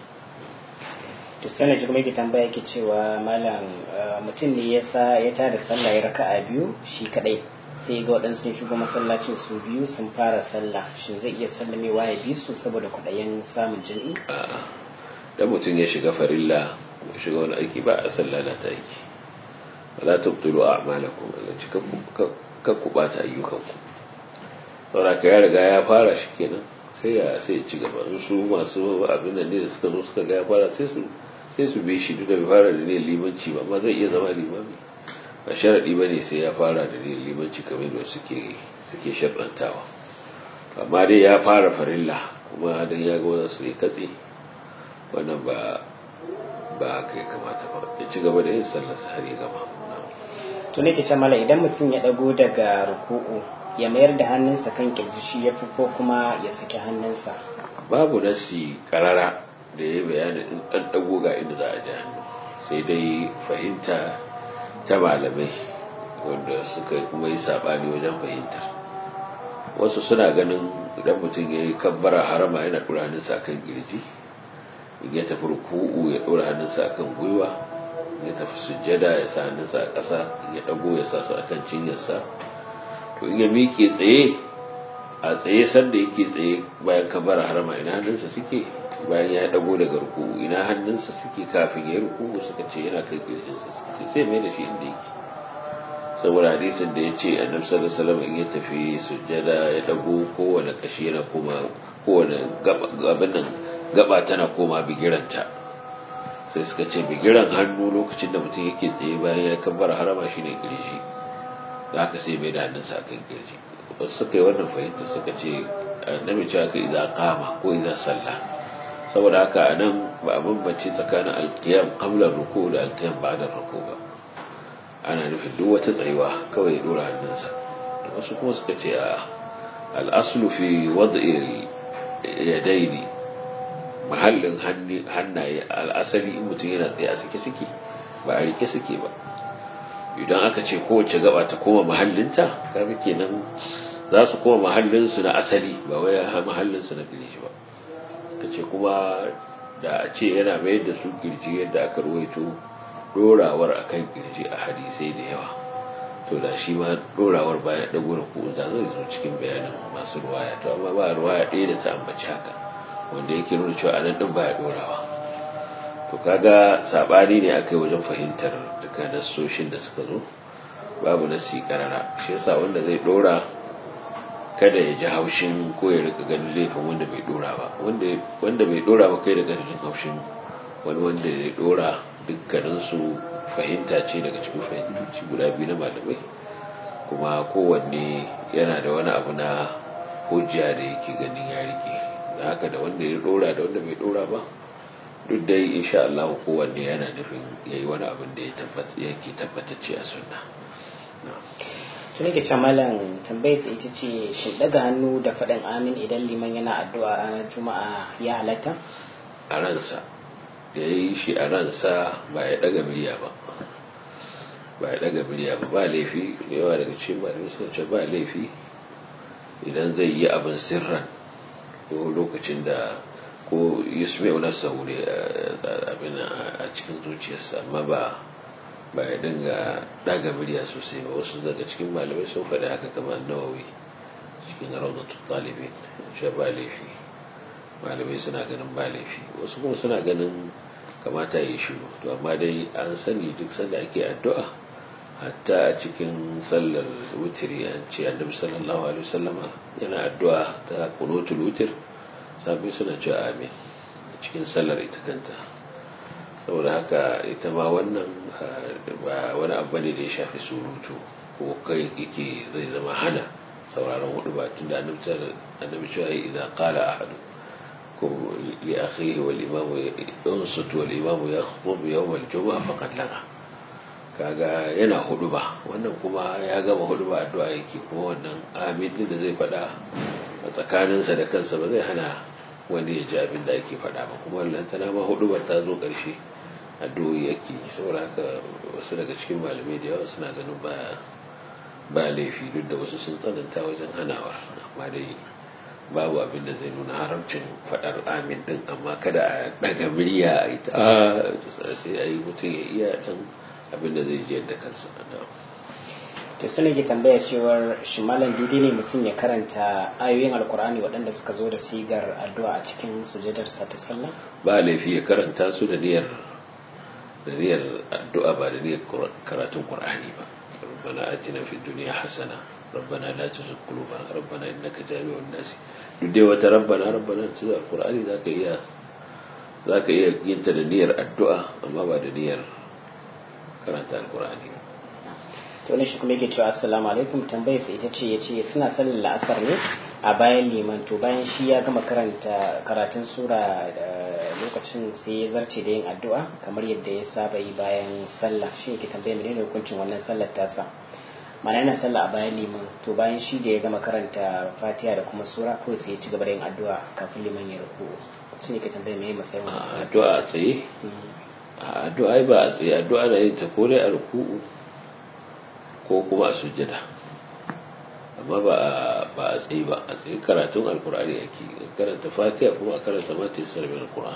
[SPEAKER 1] to sanar jirgin mai tambaya yake cewa malam mutum ne ya sa ya tada sallah ya raka a biyu shi kadai sai ga waɗansu sun shigo masallacin su biyu sun fara sallah shin zai iya sallamewa ya bi su saboda kwaɗayin samun jami'i
[SPEAKER 2] a'a dan mutum ya shiga farilla ya shiga wani aiki ba a sallah na ta aiki wala tubtilu a'malakum Allah ci kan ku bata ayyukanku saboda ka ya riga ya fara shi kenan sai ya sai ya ci gaba su masu abin da ne da suka zo suka ga ya fara sai su sai su bi shi duk da bai fara da ne limanci ba amma zai iya zama limami ba sharadi bane sai ya fara da ne limanci kamar da suke suke sharɗantawa amma dai ya fara farilla kuma dan ya ga wannan su katse wannan ba ba haka ya kamata ba ya ci gaba da yin sallar har ya gama
[SPEAKER 1] to ne ke mala idan mutum ya dago daga ruku'u ya mayar da hannunsa kan kirji shi ya fi ko kuma ya saki hannunsa
[SPEAKER 2] babu nasi karara da ya bayani in an dago ga inda za a ji hannu sai dai fahimta ta malamai wanda suka kuma yi sabani wajen fahimtar wasu suna ganin idan mutum ya yi kabbara harama yana ɗora hannunsa kan kirji in ya tafi ruku'u ya ɗora hannunsa kan gwiwa ya tafi sujjada ya sa hannunsa a ƙasa ya ɗago ya sa su akan cinyarsa to in ya miƙe tsaye a tsaye sanda yake tsaye bayan kabara harama ina hannunsa suke bayan ya ɗago daga ruku'u ina hannunsa suke kafin ya yi ruku'u suka ce yana kan kirjinsa suka ce sai mai da shi inda yake saboda hadisin da ya ce annabi sallallahu alaihi wasallam in ya tafi sujjada ya ɗago kowane kashi yana koma kowane gaban nan gaba tana koma bigiranta sai suka ce bigiran hannu lokacin da mutum yake tsaye bayan ya kabbara harama shine kirji da haka sai mai da hannunsa akan kirji wasu suka yi wannan fahimta suka ce annabi cewa ka idan kama ko idan sallah saboda haka a nan ba a bambance tsakanin alkiyam qabla ruku da alkiyam ba'da ruku ba ana nufin duk wata tsayuwa kawai ya dora hannunsa wasu kuma suka ce a al-aslu fi wad'i yadaini mahallin hannaye al'asali in mutum yana tsaye a suke suke ba a rike suke ba idan aka ce kowace gaba ta koma mahallinta kaga kenan za su koma mahallinsu na asali ba wai mahallinsu na kirji ba ta ce kuma da a ce yana mayar da su kirji yadda aka ruwaito dorawar akan kirji a hadisai da yawa to da shi ma dorawar bayan dago da ko da zai zo cikin bayanin masu ruwaya to amma ba ruwaya ɗaya da ta ambaci haka wanda yake nuna cewa anan din baya dorawa to kaga sabani ne akai wajen fahimtar duka nassoshin da suka zo babu nasi karara shi yasa wanda zai dora kada ya ji haushin ko ya rika ganin laifin wanda bai dora ba wanda wanda bai dora ba kai da jin haushin wani wanda ya dora dukkanin su fahimta ce daga cikin fahimtoci guda biyu na malamai kuma kowanne yana da wani abu na hujja da yake ganin ya rike da haka da wanda ya dora da wanda bai dora ba duk dai insha Allah kowanne yana nufin yayi wani abin da ya tabbata yake tabbatacce a sunna
[SPEAKER 1] tun yake ce malam tambayar ita ce shin daga hannu da faɗin amin idan liman yana addu'a ranar juma'a ya halatta
[SPEAKER 2] a ransa da ya yi shi a ransa ba ya daga miliya ba ba ya daga miliya ba ba laifi da yawa daga cikin malamai sun ce ba laifi idan zai yi abin sirran ko lokacin da ko yusuf na saure abin a cikin zuciyarsa amma ba ba ya dinga daga murya sosai ba wasu daga cikin malamai sun faɗi haka kamar nawawi cikin raunatu talibin shi ba laifi malamai suna ganin ba laifi wasu kuma suna ganin kamata ya yi shiru to amma dai an sani duk sanda ake addu'a hatta a cikin sallar wutiri an ce annabi sallallahu alaihi wasallama yana addu'a ta kunutul wutir sabai suna cewa amin cikin sallar ita kanta saboda haka ita ma wannan ba wani abu ne da ya shafi surutu ko kai yake zai zama hana sauraron hudu ba tunda annabi cewa idan qala ahadu ko li akhihi wal imam yunsut wal imam yakhutub yawm al jumu'a faqad laga kaga yana hudu ba wannan kuma ya gama hudu ba addu'a yake kuma wannan amin din da zai faɗa a tsakaninsa da kansa ba zai hana wani ya ji abin da ake faɗa ba kuma lantana ma hudu ba ta zo ƙarshe addu'o'i yake saboda haka wasu daga cikin malamai da yawa suna ganin ba ba laifi duk da wasu sun tsananta wajen hanawar amma dai babu abin da zai nuna haramcin faɗar amin din amma kada a ɗaga murya a yi ta sai a yi mutum ya iya ɗan abin da zai je da kansa
[SPEAKER 1] to suna ke tambaya cewar shi malam daidai ne mutum ya karanta ayoyin alkur'ani waɗanda suka zo da sigar addu'a a cikin sujadarsa ta sallah
[SPEAKER 2] ba laifi ya karanta su da niyyar da niyyar addu'a ba da niyyar karatun qur'ani ba rabbana atina fid dunya hasana rabbana la tuzigh qulubana rabbana innaka jami'un nas duk dai wata rabbana rabbana ta alqur'ani zaka iya zaka iya yin ta da niyyar addu'a amma ba da niyyar karanta alqur'ani
[SPEAKER 1] to ne shi kuma yake cewa assalamu alaikum tambayar sa ita ce yace suna sallar la'asar ne a bayan liman to bayan shi ya gama karanta karatun sura da lokacin sai ya zarce da yin addu'a kamar yadda ya saba yi bayan sallah shi yake tambaya menene hukuncin wannan sallar tasa mana yana sallah a bayan liman to bayan shi da ya gama karanta fatiha da kuma sura ko sai ya ci gaba da yin addu'a kafin liman ya ruku shi yake tambaya me matsayin
[SPEAKER 2] addu'a a tsaye addu'a ba a tsaye addu'a na yin ta ko dai a ruku'u ko kuma a sujjada amma ba a tsaye ba a tsaye karatun alkur'ani ake karanta fatiha kuma a karanta mata yasar min alkur'an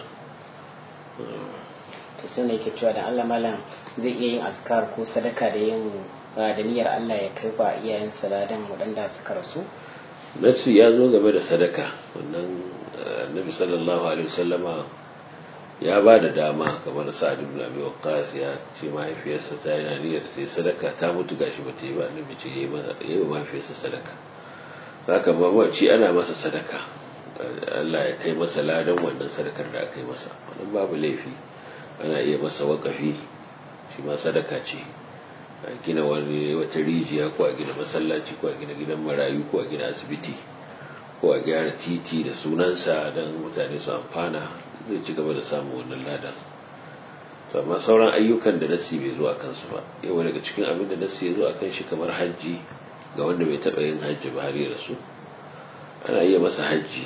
[SPEAKER 1] to sai ne ke cewa da Allah malam zai iya yin askar ko sadaka da yin da niyyar Allah ya kai ba iyayen saladan waɗanda suka rasu
[SPEAKER 2] nasu ya zo game da sadaka wannan annabi sallallahu alaihi wasallama ya ba da dama kamar sa'ad ibn abi waqqas ya ce mahaifiyarsa ta yana niyyar ta yi sadaka ta mutu gashi ba ta yi ba annabi ce yayi masa yayi wa mahaifiyarsa sadaka saka mamaci ana masa sadaka Allah ya kai masa ladan wannan sadakar da aka yi masa wannan babu laifi ana iya masa wakafi shi ma sadaka ce a gina wani wata rijiya ko a gina masallaci ko a gina gidan marayu ko a gina asibiti ko a gyara titi da sunansa don mutane su amfana zai ci gaba da samun wannan ladan to amma sauran ayyukan da nasi bai zo a kansu ba yau daga cikin abin da nasi ya zo a kan shi kamar hajji ga wanda bai taɓa yin hajji ba har ya rasu ana iya masa hajji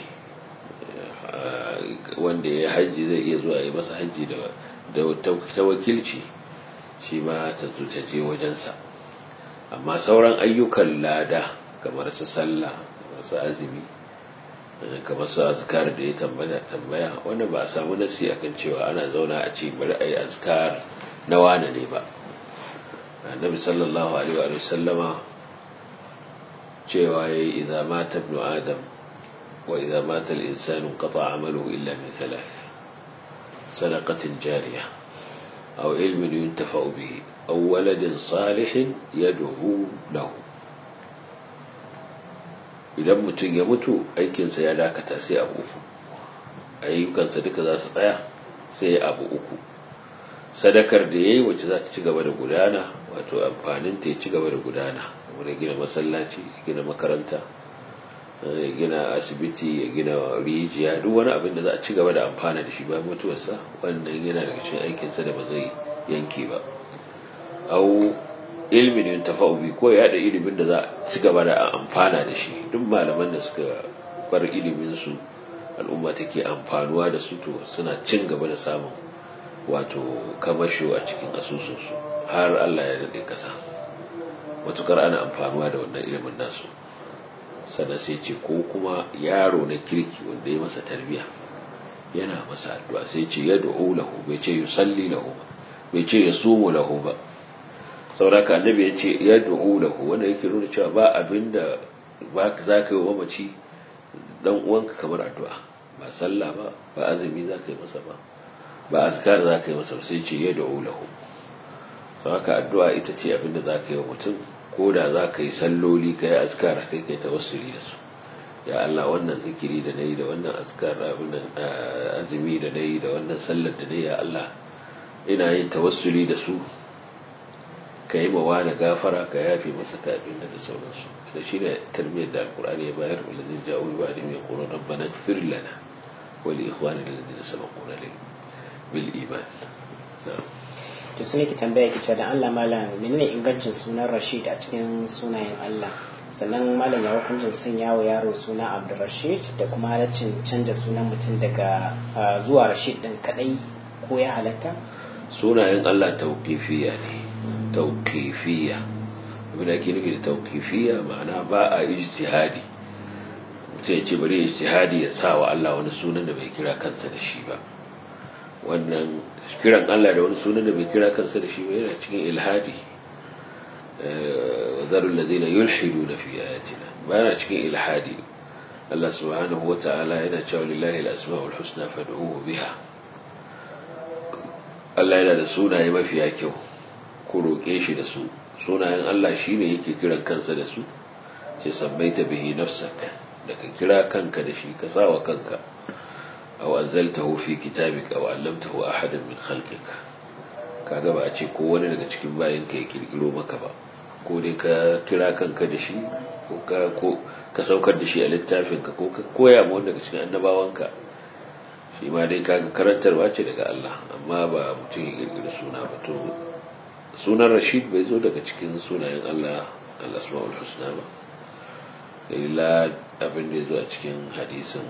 [SPEAKER 2] wanda ya hajji zai iya zuwa ya masa hajji da ta wakilci shi ma ta zo ta je wajensa amma sauran ayyukan lada kamar su sallah kamar su azumi kamar su azkar da ya tambaya tambaya wanda ba a samu nasi akan cewa ana zauna a ce bari a yi azkar na wane ne ba annabi sallallahu alaihi wa sallama cewa yayi idza mata ibnu adam wa idza mata al-insanu qata amaluhu illa min thalath sadaqatin jariyah aw ilmin yuntafa'u bihi aw waladin salihin yad'u lahu idan mutum ya mutu aikinsa ya dakata sai abu uku ayyukansa duka za su tsaya sai abu uku sadakar da ya yi wacce za ta ci gaba da gudana wato amfanin ta ya ci gaba da gudana wani gina masallaci ya gina makaranta ya gina asibiti ya gina rijiya duk wani abin da za a ci gaba da amfana da shi bayan mutuwarsa wannan yana daga cikin aikinsa da ba zai yanke ba au ilmin yin tafa'ubi ko ya da ilimin da za a ci gaba da amfana da shi duk malaman da suka bar ilimin su al'umma take amfanuwa da su to suna cin gaba da samun wato kamasho a cikin asusunsu har Allah ya daɗe ƙasa matukar ana amfanuwa da wannan ilimin nasu sannan sai ce ko kuma yaro na kirki wanda ya masa tarbiya yana masa addu'a sai ce ya da'u lahu bai ce yusalli lahu ba bai ce ya sumu lahu ba sauraka annabi ya ce ya du'u lahu wanda yake nuna cewa ba abin da ba za ka yi wa mamaci dan uwanka kamar addu'a ba sallah ba ba azumi za ka yi masa ba ba azkar za ka yi masa sai ce ya du'u lahu sau haka addu'a ita ce abin da za ka yi wa mutum ko da za ka yi salloli ka yi askara sai ka yi tawassuli da su ya Allah wannan zikiri da na yi da wannan askar abin azumi da na yi da wannan sallar da na yi ya Allah ina yin tawassuli da su ka yi mawa da gafara ka yafe masa ka abin da sauransu da shi ne tarbiyyar da alkur'ani ya bayar wa lazin ja'u ba da mai ƙoron rabbana fir lana wa li ikhwani da lazin sabaquna bil iman
[SPEAKER 1] to sun ki tambaya ki cewa da Allah malam menene ingancin sunan Rashid a cikin sunayen Allah sannan malam ya hukuncin sanya wa yaro suna Abdulrashid da kuma halaccin canja sunan mutum daga zuwa Rashid din kadai ko ya halatta
[SPEAKER 2] sunayen Allah tauqifiyya ne tauqifiyya abin da ake nufi da tauqifiyya ma'ana ba a ijtihadi mutum ya ce bari ijtihadi ya sa wa Allah wani sunan da bai kira kansa da shi ba wannan kiran Allah da wani sunan da bai kira kansa da shi ba yana cikin ilhadi zarul ladina yulhiduna fi ayatina ba yana cikin ilhadi Allah subhanahu wa ta'ala yana cewa lillahi al-asma'ul husna fad'uhu biha Allah yana da sunaye mafiya kyau ku roƙe shi da su sunayen Allah shine yake kiran kansa da su sai sabbaita bihi nafsak da ka kira kanka da shi ka sawa kanka aw anzaltahu fi kitabika aw allamtahu ahadan min khalqika kaga ba a ce ko wani daga cikin bayan ka ya kirkiro maka ba ko dai ka kira kanka da shi ko ka ko ka saukar da shi a littafin ka ko ka koya ma wanda daga cikin annabawanka shi ma dai kaga karantarwa ce daga Allah amma ba mutum ya kirkiri suna ba to sunan Rashid bai zo daga cikin sunayen Allah al-asmaul husna ba illa abin da ya zo a cikin hadisin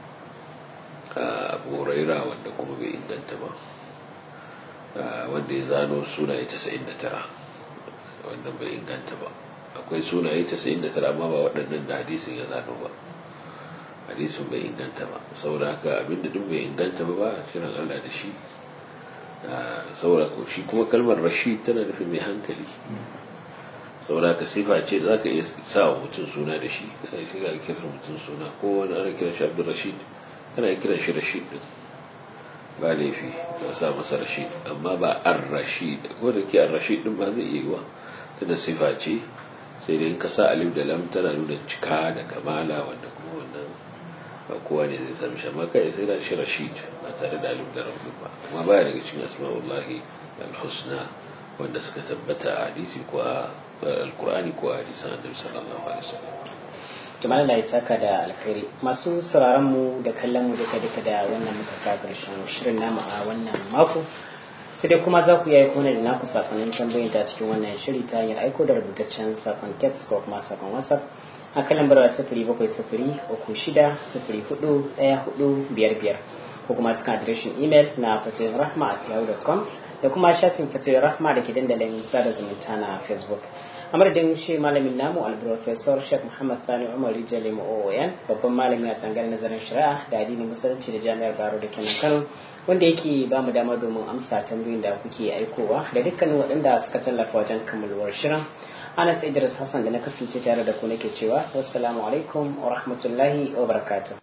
[SPEAKER 2] abu raira wanda kuma bai inganta ba wanda ya zano sunaye 99 wanda bai inganta ba akwai sunaye 99 amma ba waɗannan da hadisin ya zano ba hadisin bai inganta ba saboda haka abinda duk bai inganta ba ba a cikin Allah da shi saboda ko shi kuma kalmar rashid tana nufin mai hankali saboda ka sifa ce da zaka iya sa wa mutum suna da shi kana shi ga kiran mutum suna ko wani ana kiran shi Abdul Rashid kana kiran shi Rashid din ba laifi ka sa masa Rashid amma ba Ar-Rashid ko da ke Ar-Rashid din ba zai iya yiwa tunda sifa ce sai dai in ka sa alif da lam tana nuna cika da kamala wanda kuma wannan ba kowa ne zai sami shi amma kai sai da shi Rashid ba tare da alif da lam ba amma baya daga cikin asma'ullahi al-husna wanda suka tabbata a hadisi ko a alkur'ani ko a hadisan annabi sallallahu alaihi wasallam
[SPEAKER 1] jama'a Allah ya saka da alkhairi masu sauraron mu da kallon mu duka duka da wannan muka ka karshen shirin namu a wannan mako sai dai kuma za ku yi aiko da naku sakonnin tambayoyin ta cikin wannan shiri ta hanyar aiko da rubutaccen sakon text ko kuma sakon whatsapp a kan lambar sifiri bakwai sifiri uku shida sifiri hudu ɗaya hudu biyar biyar ko kuma cikin adireshin imel na fatihin rahma at yahoo.com da kuma shafin fatihin rahma da ke dandalin sada zumunta na facebook a madadin shi malamin namu alprofesor sheikh muhammad sani umar rijali oon babban malami a tsangar nazarin shari'a da addinin musulunci da jami'ar baro da kenan kano wanda yake ba mu dama domin amsa tambayoyin da kuke aikowa da dukkanin waɗanda suka tallafa wajen kammaluwar shirin anas idris hassan da na kasance tare da ku nake cewa wassalamu alaikum wa rahmatullahi wa barakatuh